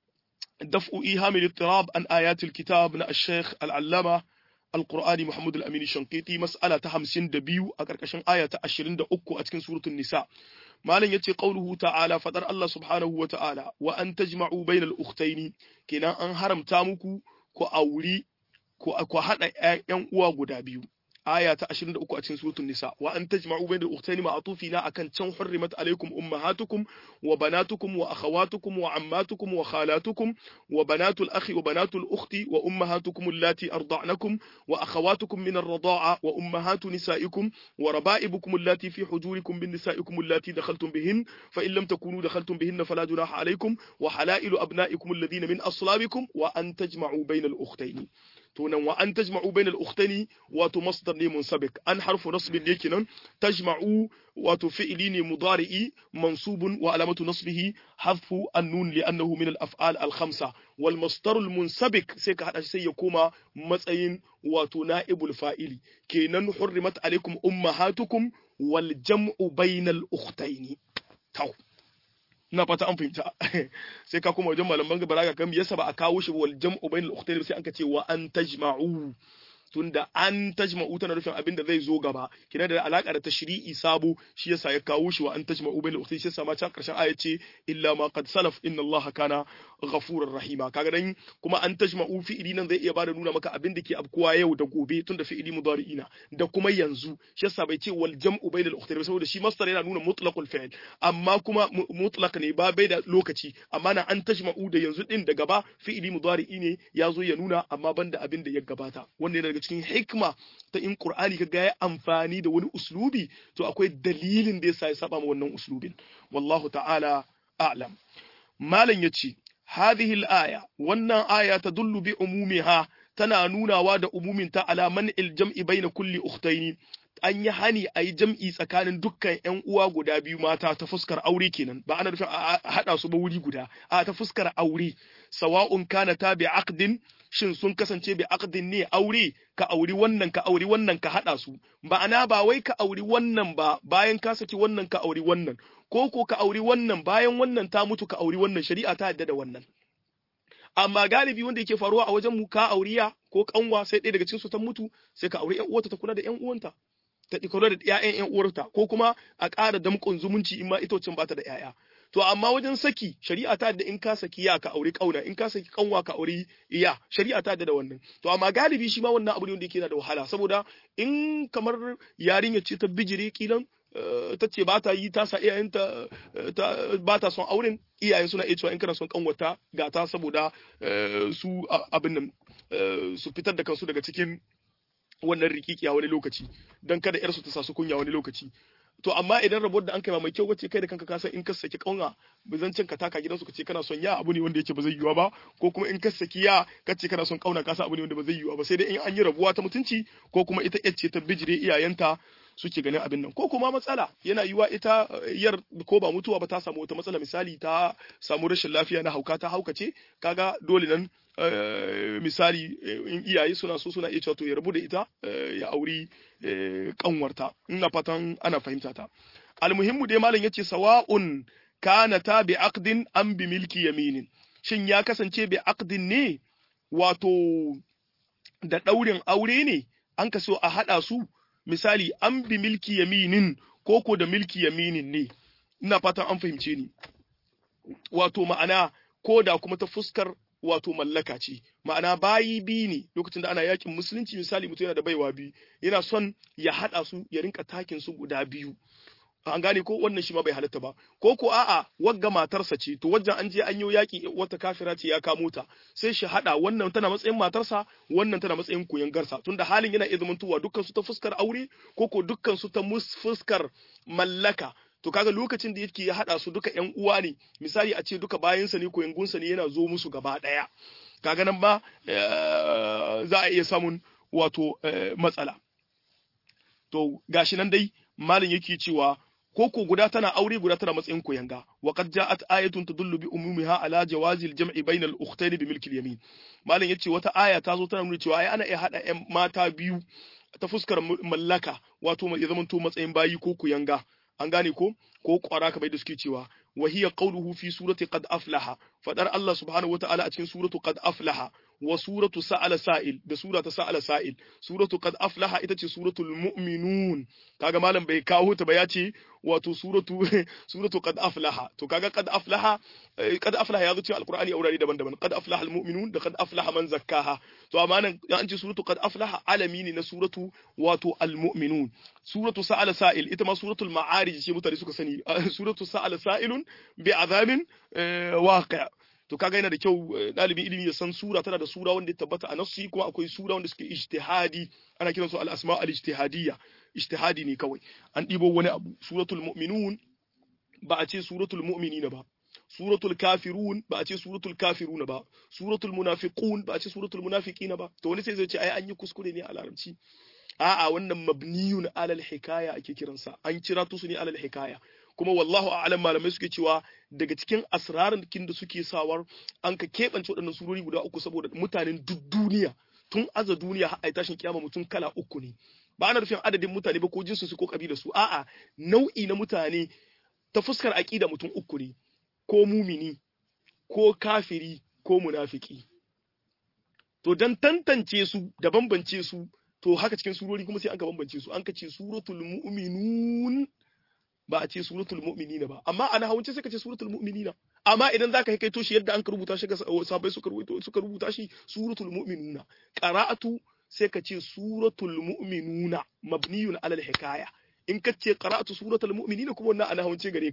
daf'u ihamil ittirab an ayatul kitab na ash-shaykh al-allama القرآن محمد الأمين الشنقيطي مسألة همسين دبيو أكركشن آية أشرين دا أكو أتكن سورة النساء ما لن يتي قوله تعالى فدر الله سبحانه وتعالى وأن تجمعوا بين الأختين كنا أن هرم تامكو كو أولي كو أكو حتى أن أوا قدابيو aya ta 23 a cikin suratul nisa wa an tajma'u bayna al-ukhtayn ma'tufina akan can hurrimat alaykum ummahatukum wa banatukum wa akhawatukum wa ammatukum wa khalatukum wa banatul akhi wa banatul ukhti wa ummahatukum allati arda'nakum wa akhawatukum min ar-rida'a wa ummahatu nisaikum wa raba'ibukum allati fi hujurikum min nisaikum allati dakhaltum bihin fa in lam takunu dakhaltum bihin fala junaha alaykum wa halailu abna'ikum alladhina min aslabikum wa an tajma'u bayna al-ukhtayn to nan wa an tajma'u bainal ukhtani wato masdar ne munsabik an harfu nasbin ne kenan tajma'u wato fi'li ne mudari'i mansubun wa alamatu nasbihi hadfu an-nun li'annahu min al-af'al al-khamsa wal masdar al-munsabik sai ka hada shi sai ya koma matsayin wato na'ibul fa'ili kenan hurrimat alaikum ummahatukum wal jam'u bainal ukhtaini taw ina fata an fahimta sai ka kuma wajen malaman gaba ga kan yasa ba a kawo shi wal jam'u bainal ukhtayn sai an ka ce wa an tajma'u tunda an tajma'u tana nufin abin da zai zo gaba kina da alaka da tashri'i sabo shi yasa ya kawo shi wa an tajma'u bainal ukhtayn shi yasa ma can karshen aya ce illa ma qad salaf inna allaha kana ghafurur rahima kaga dan kuma an tajma'u fi'ili nan zai iya bada nuna maka abin da ke abkuwa yau da gobe tunda fi'ili mudari'ina da kuma yanzu shi yasa bai ce wal jam'u bainal ukhtayn saboda shi masdar yana nuna mutlaqul fi'l amma kuma mutlaq ne ba bai da lokaci amma na an tajma'u da yanzu din da gaba fi'ili mudari'i ne ya zo ya nuna amma banda abin da ya gabata wanda yana daga cikin hikma ta in Qur'ani kaga ya amfani da wani uslubi to akwai dalilin da yasa ya saba ma wannan uslubin wallahu ta'ala a'lam malam yace hadhihi al-aya wannan aya tadullu bi umumiha tana nunawa da umuminta ala man'il jam'i baina kulli ukhtaini an yi hani a yi jam'i tsakanin dukkan ‘yan uwa guda biyu mata ta fuskar aure kenan ba ana nufin a haɗa su ba wuri guda a ta fuskar aure sawa'un kana ta bi aqdin shin sun kasance bi aqdin ne aure ka auri wannan ka auri wannan ka haɗa su ma'ana ba wai ka auri wannan ba bayan ka saki wannan ka auri wannan ko ko ka auri wannan bayan wannan ta mutu ka auri wannan shari'a ta yadda da wannan amma galibi wanda yake faruwa a wajen mu ka auriya ko kanwa sai ɗaya daga cikin su ta mutu sai ka auri ƴan uwarta ta kula da ƴan uwanta ta kula da ƴaƴan ƴan uwarta ko kuma a ƙara damƙon zumunci in ma ita wacce ba ta da ƴaƴa to amma wajen saki shari'a ta da in ka saki ya ka auri kauna in ka saki kanwa ka auri iya shari'a ta da wannan to amma galibi shi ma wannan abu ne wanda yake da wahala saboda in kamar yarinya ce ta bijire kilan ta ce ba ta yi ta sa iyayenta ba ta son auren iyayen suna iya cewa in kana son kanwata ga ta saboda su abin nan su fitar da kansu daga cikin wannan rikikiya wani lokaci don kada yarsu ta sa su kunya wani lokaci to amma idan rabuwar da an kai mai kyau wace kai da kanka ka san in ka saki kauna bizancin ka taka gidansu ka ce kana son ya abu ne wanda yake ba zai yiwa ba ko kuma in ka saki ya ka ce kana son kauna ka san abu ne wanda ba zai yiwa ba sai dai in an yi rabuwa ta mutunci ko kuma ita ce ta bijire iyayenta suke ganin abin nan ko kuma matsala yana yiwa ita yar ko ba mutuwa ba ta samu wata matsala misali ta samu rashin lafiya na hauka ta haukace kaga dole nan misali in iyaye suna so suna iya cewa to ya rabu da ita ya auri kanwarta ina fatan ana fahimta ta almuhimmu dai malam yace sawa'un kana ta bi aqdin am bi milki yaminin shin ya kasance bi aqdin ne wato da daurin aure ne an ka so a hada su misali an bi milki yaminin ko ko da milki yaminin ne ina fatan an fahimce ni wato ma'ana ko da kuma ta fuskar wato mallaka ce ma'ana bayi bi ne lokacin da ana yakin musulunci misali mutum yana da baiwa biyu yana son ya haɗa su ya rinka takin su guda biyu an gane ko wannan shi ma bai halatta ba ko ko a'a wagga matarsa ce to wajen an je an yi yaki wata kafira ce ya kamo ta sai shi hada wannan tana matsayin matarsa wannan tana matsayin koyon garsa tunda halin yana iya zamantowa dukkan su ta fuskar aure ko ko dukkan su ta fuskar mallaka to kaga lokacin da yake ya hada su duka ƴan uwa ne misali a ce duka bayansa ne ko yangunsa ne yana zo musu gaba daya kaga nan ba za a iya samun wato matsala to gashi nan dai malin yake cewa ko ko guda tana aure guda tana matsayin koyanga wa qad ja'at ayatun tadullu bi umumiha ala jawazi al-jam'i bayna al-ukhtayn bi milki al-yamin malin yace wata aya ta zo tana nuna cewa ai ana iya hada ƴan mata biyu ta fuskar mallaka wato ya zamanto matsayin bayi ko koyanga an gane ko ko kwara kamar da suke cewa wa hiya qawluhu fi surati qad aflaha fadar Allah subhanahu wataala a cikin suratu qad aflaha wa suratu sa'ala sa'il da surata sa'ala sa'il suratu qad aflaha ita ce suratul mu'minun kaga malam bai kawo ta ba ya ce wato suratu suratu qad aflaha to kaga qad aflaha qad aflaha ya zo cikin alqur'ani a wurare daban-daban qad aflaha almu'minun da qad aflaha man zakkaha to amma nan an ce suratu qad aflaha alami ne na suratu wato almu'minun suratu sa'ala sa'il ita ma suratul ma'arij ce mutane suka sani suratu sa'ala sa'ilun bi azabin waqi' to kaga yana da kyau ɗalibin ilimi ya san sura tana da sura wanda ya tabbata a nassi kuma akwai sura wanda suke ijtihadi ana kiran su al-asma al-ijtihadiyya ijtihadi ne kawai an ɗibo wani abu suratul mu'minun ba a ce suratul mu'minina ba suratul kafirun ba a ce suratul kafiruna ba suratul munafiqun ba a ce suratul munafiqina ba to wani sai zai ce ai an yi kuskure ne a larabci a'a wannan mabniyun alal hikaya ake kiransa an kira su ne alal hikaya kuma wallahu a'lam malamai suke cewa daga cikin asrarin da suke sawar an ka keɓance waɗannan surori guda uku saboda mutanen duk duniya tun aza duniya har ai tashin kiyama mutum kala uku ne ba ana nufin adadin mutane ba ko jinsu su ko kabila su a'a nau'i na mutane ta fuskar aqida mutum uku ne ko mumini ko kafiri ko munafiki to dan tantance su da bambance su to haka cikin surori kuma sai an ka bambance su an ka ce suratul mu'minun ba a ce suratul mu'minina ba amma ana hawance sai ka ce suratul mu'minina amma idan zaka kai kaito shi yadda an ka rubuta shi ga sahabbai suka rubuta suka rubuta shi suratul mu'minuna qara'atu sai ka ce suratul mu'minuna mabniyun alal hikaya in ka ce qara'atu suratul mu'minina kuma wannan ana hawance gare ka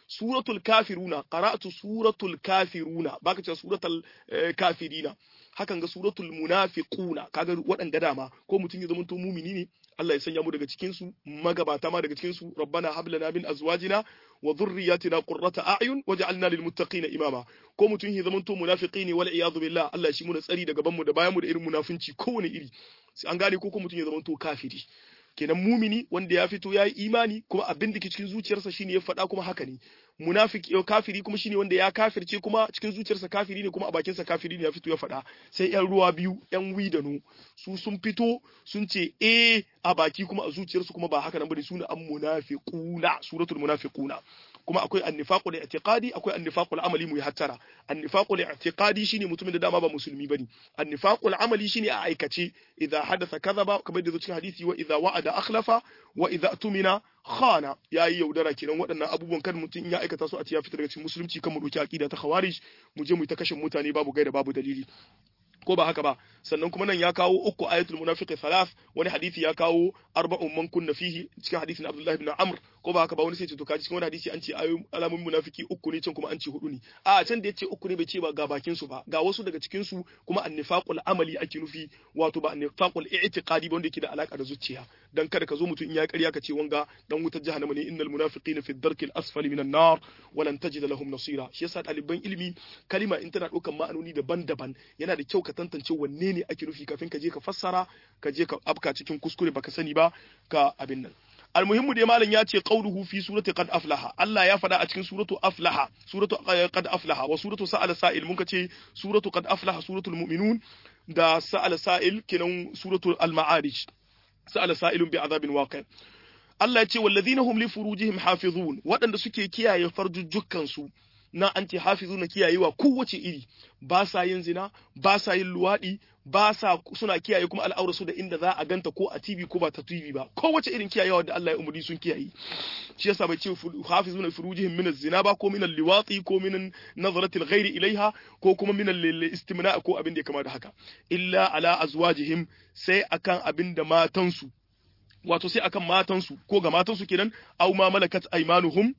suratul kafiruna qara'tu suratul kafiruna baka ce suratul kafirina hakan ga suratul munafiquna kaga waɗanda dama ko mutum ya zama to mumini ne Allah ya sanya mu daga cikin su magabata ma daga cikin su rabbana hab lana min azwajina wa dhurriyyatina qurrata a'yun waj'alna lil muttaqina imama ko mutum ya zama to munafiqi ne wal iyad billah Allah shi mu da tsari daga banmu da bayan mu da irin munafinci kowane iri an gane ko ko mutum ya zama to kafiri kenan mumini wanda ya fito ya yi imani kuma abin da ke cikin zuciyarsa shine ya faɗa kuma haka ne munafiki kafiri kuma shine wanda ya kafirce kuma cikin zuciyarsa kafiri ne kuma a bakinsa kafiri ne ya fito ya faɗa sai yan ruwa biyu yan wi da no su sun fito sun ce eh a baki kuma a zuciyarsu kuma ba haka nan bane suna an munafiquna suratul munafiquna kuma akwai annifaqul i'tiqadi akwai annifaqul amali mu hattara annifaqul i'tiqadi shine mutumin da dama ba musulmi bane annifaqul amali shine a aikace idza hadatha kadhaba kamar da cikin hadisi wa idza wa'ada akhlafa wa idza tumina khana yayi yaudara kenan waɗannan abubuwan kan mutum ya aikata su a tiya fitar daga cikin musulunci kan mu dauki aqida ta khawarij mu je mu ta kashe mutane babu gaida babu dalili ko ba haka ba sannan kuma nan ya kawo uku ayatul munafiqi thalath wani hadisi ya kawo arba'un man kunna fihi cikin hadisin Abdullah ibn Amr ko ba haka ba wani sai ce to kaji cikin wani hadisi an ce alamun munafiki uku ne can kuma an ce hudu ne a can da yace uku ne bai ce ba ga bakin su ba ga wasu daga cikin su kuma annifaqul amali ake nufi wato ba annifaqul i'tiqadi ba wanda yake da alaka da zuciya dan kada ka zo mutum in ya ƙarya ka ce wanga dan wutar jahannama ne innal munafiqina fi dharkil asfali minan nar wa lan tajid lahum nasira shi yasa ɗaliban ilimi kalima in tana ɗaukan ma'anoni daban-daban yana da kyau ka tantance wanne ne ake nufi kafin ka je ka fassara ka je ka afka cikin kuskure baka sani ba ka abin nan almuhimmu dai malam ya ce qauluhu fi surati qad aflaha Allah ya faɗa a cikin suratu aflaha suratu qad aflaha wa suratu sa'ala sa'il mun ce suratu qad aflaha suratul mu'minun da sa'ala sa'il kenan suratul al-ma'arij sa'ala sa'ilun bi azabin waqi' Allah ya ce wallazina hum li furujihim hafizun waɗanda suke kiyaye farjujjukan su na anti hafizuna kiyayewa kowace iri ba sa yin zina ba sa yin luwaɗi ba sa suna kiyaye kuma al'aura su da inda za a ganta ko a TV ko ba ta TV ba kowace irin kiyayewa da Allah ya umuri sun kiyaye shi yasa bai ce hafizuna furujihim min zina ba ko min liwati ko min nazarati ghairi ilaiha ko kuma min istimna ko abin da ya kama da haka illa ala azwajihim sai akan abin da matansu wato sai akan matansu ko ga matansu kenan aw ma malakat aymanuhum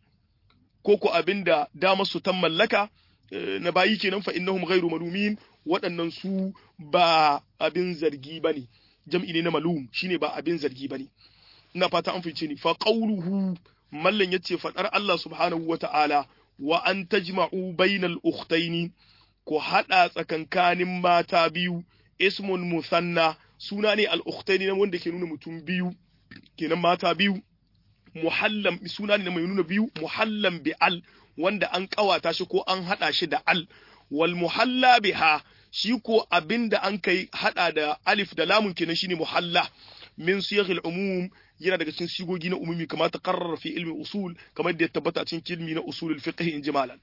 ko ko abinda damar su ta mallaka na bayi kenan fa innahum ghairu malumin waɗannan su ba abin zargi bane jam'i ne na malum shine ba abin zargi bane ina fata an fice ni fa qawluhu mallan yace fadar Allah subhanahu wata'ala wa an tajma'u bainal ukhtaini ko hada tsakankanin mata biyu ismun musanna suna ne al ukhtaini wanda ke nuna mutum biyu kenan mata biyu muhallam suna ne mai nuna biyu muhallam bi al wanda an kawata shi ko an hada shi da al wal muhalla biha shi ko abinda an kai hada da alif da lamun kenan shine muhalla min siyaghil umum yana daga cikin sigogi na umumi kamar ta qarrara fi ilmi usul kamar da ya tabbata cikin ilmi na usulul fiqh in jimalan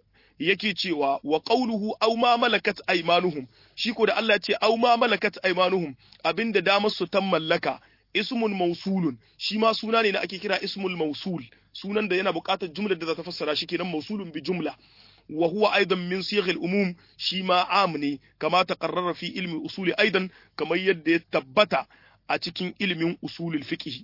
yake cewa wa qawluhu aw ma malakat aymanuhum shi ko da Allah ya ce aw ma malakat aymanuhum abinda damar su tan mallaka ismun mausulun shi ma suna ne da ake kira ismul mausul sunan da yana buƙatar jumlar da za ta fassara shi kenan mausulun bi jumla wa huwa aidan min sighil umum shi ma am ne kama taqarrara fi ilmi usuli aidan kamar yadda ya tabbata a cikin ilmin usulul fiqh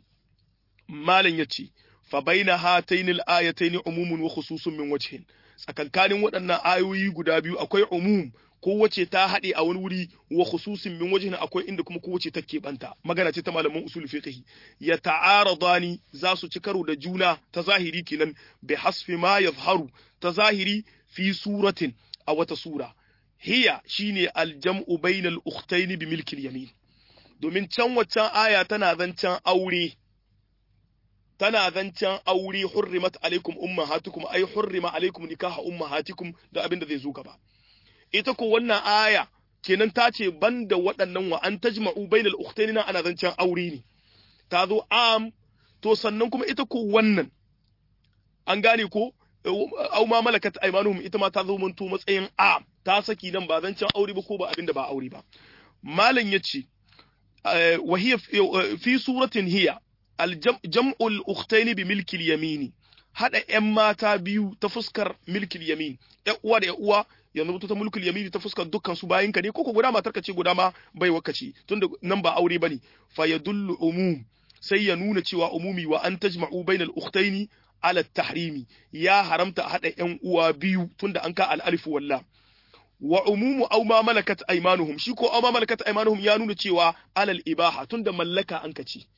malan yace fa baina hatayn al ayatayn umumun wa khususun min wajhin tsakankanin waɗannan ayoyi guda biyu akwai umum kowace ta haɗe a wani wuri wa khususin min wajhin akwai inda kuma kowace ta keɓanta magana ce ta malaman usul fiqh ya ta'aradani za su ci karo da juna ta zahiri kenan bi hasfi ma yazharu ta zahiri fi suratin a wata sura hiya shine aljam'u bainal ukhtayn bi milkil yamin domin can waccan aya tana zancen aure tana zancen aure hurrimat alaikum ummahatukum ay hurrima alaikum nikaha ummahatikum da abin da zai zo gaba ita ko wannan aya kenan ta ce banda waɗannan wa an tajma'u bainal ukhtayn ana zancen aure ne ta zo am to sannan kuma ita ko wannan an gane ko au ma malakat aymanuhum ita ma ta zo mun to matsayin am ta saki nan ba zancen aure ba ko ba abinda ba aure ba malam yace wa hiya fi suratin hiya al-jam'ul ukhtayn bi milki al-yamini hada ƴan mata biyu ta fuskar milkil yamin ƴan uwa da ƴan uwa yanzu ta mulkul yamini ta fuskar dukkan su bayin ka ne koko guda matar ka ce guda ma bai wakaci tunda nan ba aure bane fa yadullu umum sai ya nuna cewa umumi wa an tajma'u bainal ukhtaini ala tahrimi ya haramta a hada yan uwa biyu tunda an ka al alif walla wa umumu aw ma malakat aymanuhum shi ko aw ma malakat aymanuhum ya nuna cewa alal ibaha tunda mallaka an kace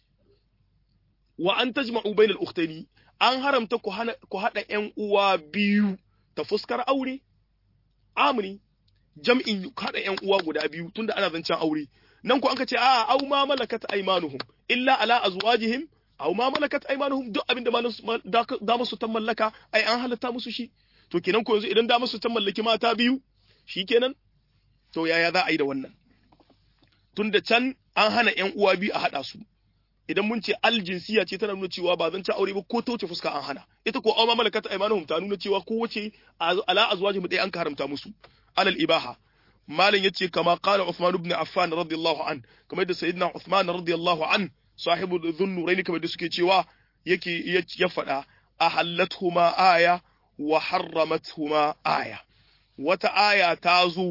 wa an tajma'u bainal ukhtaini an haramta ku hana ku hada ƴan uwa biyu ta fuskar aure amri jam'in hada ƴan uwa guda biyu tunda ana zancen aure nan ku an kace a aw ma malakat aymanuhum illa ala azwajihim aw ma malakat aymanuhum duk abinda da musu ta mallaka ai an halatta musu shi to kenan ko yanzu idan da musu ta mallaki mata biyu shikenan to yaya za a yi da wannan tunda can an hana ƴan uwa biyu a hada su idan mun ce aljinsiya ce tana nuna cewa ba zan ci aure ba ko ta wuce fuska an hana ita ko amma malakata aymanuhum ta nuna cewa ko wace ala azwaji mu dai an haramta musu alal ibaha malam yace kama qala Uthman ibn Affan radiyallahu an kamar da sayyidina Uthman radiyallahu an sahibu dhunnuraini kamar da suke cewa yake ya faɗa ahallathuma aya wa harramathuma aya wata aya ta zo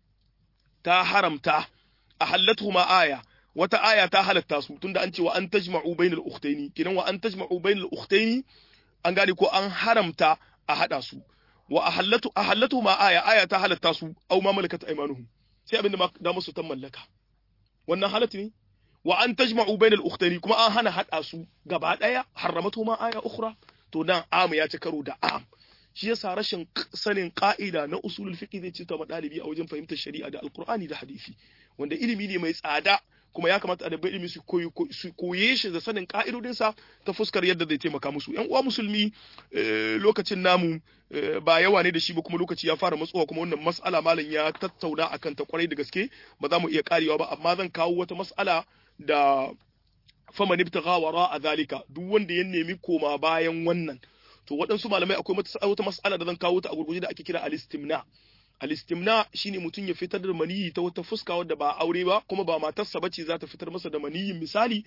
ta haramta ahallathuma aya wata aya ta halatta su tunda an ce wa an tajma'u bainal ukhtaini kidan wa an tajma'u bainal ukhtaini an gane ko an haramta a hada su wa ahallatu ahallatu ma aya aya ta halatta su aw ma malakat aymanuhum sai abinda ma da musu ta mallaka wannan halatu ne wa an tajma'u bainal ukhtaini kuma an hana hada su gaba daya haramatu ma aya ukhra to nan am ya ci karo da am shi yasa rashin sanin ka'ida na usulul fiqh zai ci ta madalibi a wajen fahimtar shari'a da alqur'ani da hadisi wanda ilimi ne mai tsada kuma ya kamata a dabbai ilimi su koye shi da sanin ka'idodinsa ta fuskar yadda zai taimaka musu yan uwa musulmi lokacin namu ba yawa ne da shi ba kuma lokaci ya fara matsowa kuma wannan mas'ala malam ya tattauna akan ta kwarai da gaske ba za mu iya karewa ba amma zan kawo wata mas'ala da faman ibtagha wara a zalika duk wanda ya nemi koma bayan wannan to waɗansu malamai akwai wata mas'ala da zan kawo ta a gurguje da ake kira al-istimna al-istimna shine mutum ya fitar da maniyi ta wata fuska wadda ba aure ba kuma ba matarsa bace za ta fitar masa da maniyin misali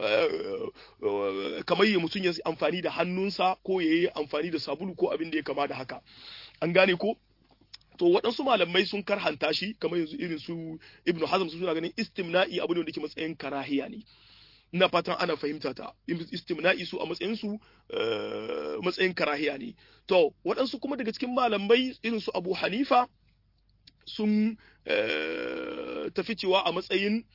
kamar ya mutum ya amfani da hannunsa ko ya yi amfani da sabulu ko abin da ya kama da haka an gane ko to waɗansu malamai sun karhanta shi kamar yanzu irin su ibnu hazm su suna ganin istimna'i abu ne wanda ke matsayin karahiya ne ina fatan ana fahimta ta istimna'i su a matsayin su matsayin karahiya ne to waɗansu kuma daga cikin malamai irin su abu hanifa sun tafi cewa a matsayin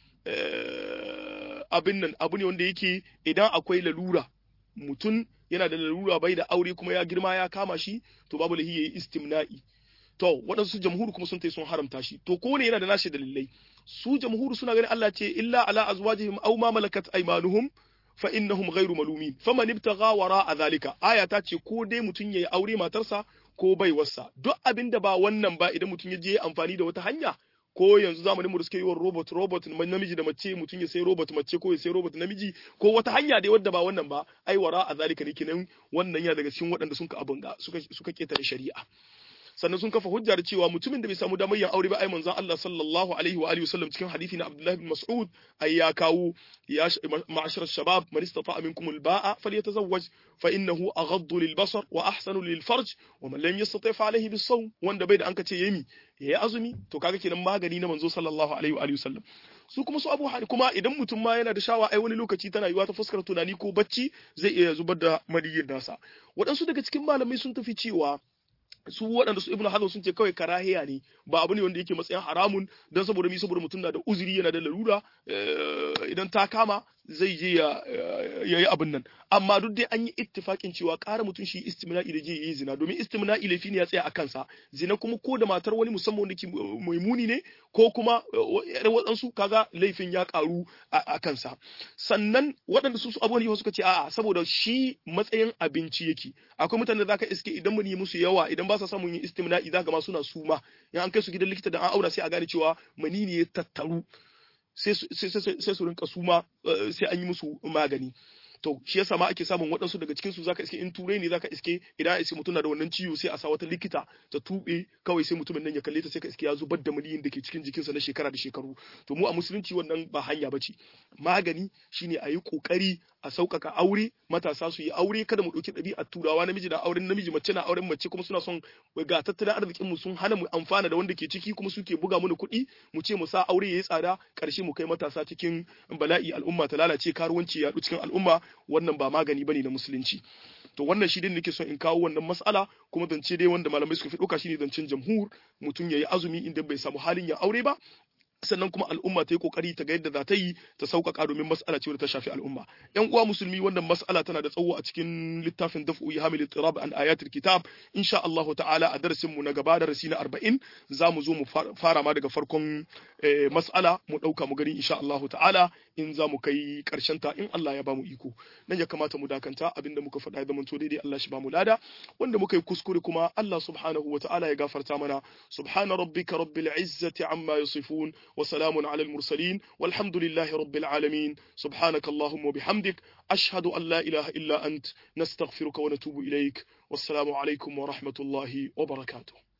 abin nan abu ne wanda yake idan akwai lalura mutum yana da lalura bai da aure kuma ya girma ya kama shi to babu lahi yayi istimna'i to waɗansu jamhuru kuma sun tai sun haramta shi to ko ne yana da nashi dalilai su jamhuru suna ganin Allah ce illa ala azwajihim aw ma malakat aymanuhum fa innahum ghairu malumin faman ibtagha wara zalika aya ta ce ko dai mutun yayi aure matarsa ko baiwarsa duk abinda ba wannan ba idan mutun ya je amfani da wata hanya ko yanzu zamanin mu da suke yi wa robot robot namiji da mace mutum ya sai robot mace ko ya sai robot namiji ko wata hanya dai wadda ba wannan ba ai wara a zalika ne kenan wannan yana daga cikin waɗanda sun ka abin ga suka suka ketare shari'a sannan sun kafa hujja da cewa mutumin da bai samu damar yin aure ba ai manzon Allah sallallahu alaihi wa alihi wasallam cikin hadisi na Abdullah bin Mas'ud ai ya kawo ya ma'ashar shabab man istata'a minkum al-ba'a falyatazawwaj fa innahu aghaddu lil-basar wa ahsanu lil-farj wa man lam yastati' fa alayhi bis-sawm wanda bai da an kace yemi yayi azumi to kaga kenan magani na manzo sallallahu alaihi wa alihi wasallam su kuma su abu kuma idan mutum ma yana da shawa ai wani lokaci tana yiwa ta fuskar tunani ko bacci zai iya zubar da maniyin nasa waɗansu daga cikin malamai sun tafi cewa su waɗanda su ibnu hazm sun ce kawai karahiya ne ba abu ne wanda yake matsayin haramun dan saboda mi saboda mutum na da uzuri yana da larura idan ta kama zai je ya yi abin nan amma duk dai an yi ittifakin cewa ƙara mutum shi istimna'i da je yi zina domin istimna'i laifi ne ya tsaya a kansa zina kuma ko da matar wani musamman wanda ke mai muni ne ko kuma waɗansu kaga laifin ya ƙaru a kansa sannan waɗanda su su abubuwan suka ce a'a saboda shi matsayin abinci yake akwai mutane da zaka iske idan mun yi musu yawa idan ba sa samun yin istimna'i zaka ma suna suma in an kai su gidan likita da an aura sai a gane cewa mani ne ya tattaru sai su rinka suma sai an yi musu magani to shi yasa ma ake samun waɗansu daga cikin su zaka iske in turai ne zaka iske idan iske mutum na da wannan ciwo sai a sa wata likita ta tube kawai sai mutumin nan ya kalle ta sai ka iske ya zubar da maniyin da ke cikin jikinsa na shekara da shekaru to mu a musulunci wannan ba hanya bace magani shine a yi kokari a sauƙaƙa aure matasa su yi aure kada mu ɗauki ɗabi'ar turawa namiji na auren namiji mace na auren mace kuma suna son ga tattalin arzikin mu sun hana mu amfana da wanda ke ciki kuma suke buga mana kuɗi mu ce mu sa aure yayi tsada ƙarshe mu kai matasa cikin bala'i al'umma ta lalace karuwanci yaɗu cikin al'umma wannan ba magani bane na musulunci to wannan shi dai nake son in kawo wannan mas'ala kuma zance dai wanda malamai suka fi ɗauka shine zancen jamhur mutum yayi azumi inda bai samu halin ya aure ba sannan kuma al'umma ta yi kokari ta ga yadda za ta yi ta sauƙaƙa domin mas'ala ce wadda ta shafi al'umma yan uwa musulmi wannan mas'ala tana da tsawo a cikin littafin daf'u hamil tirab an ayatul kitab insha Allah ta'ala a darasin mu na gaba darasi na 40 zamu zo mu fara ma daga farkon mas'ala mu dauka mu gani insha Allah ta'ala in za mu kai karshen ta in Allah ya bamu iko nan ya kamata mu dakanta abinda muka faɗa ya zama to daidai Allah shi bamu lada wanda muka yi kuskure kuma Allah subhanahu wa ta'ala ya gafarta mana subhana rabbika rabbil izzati amma yasifun وسلام على المرسلين والحمد لله رب العالمين سبحانك اللهم وبحمدك أشهد أن لا إله إلا أنت نستغفرك ونتوب إليك والسلام عليكم ورحمة الله وبركاته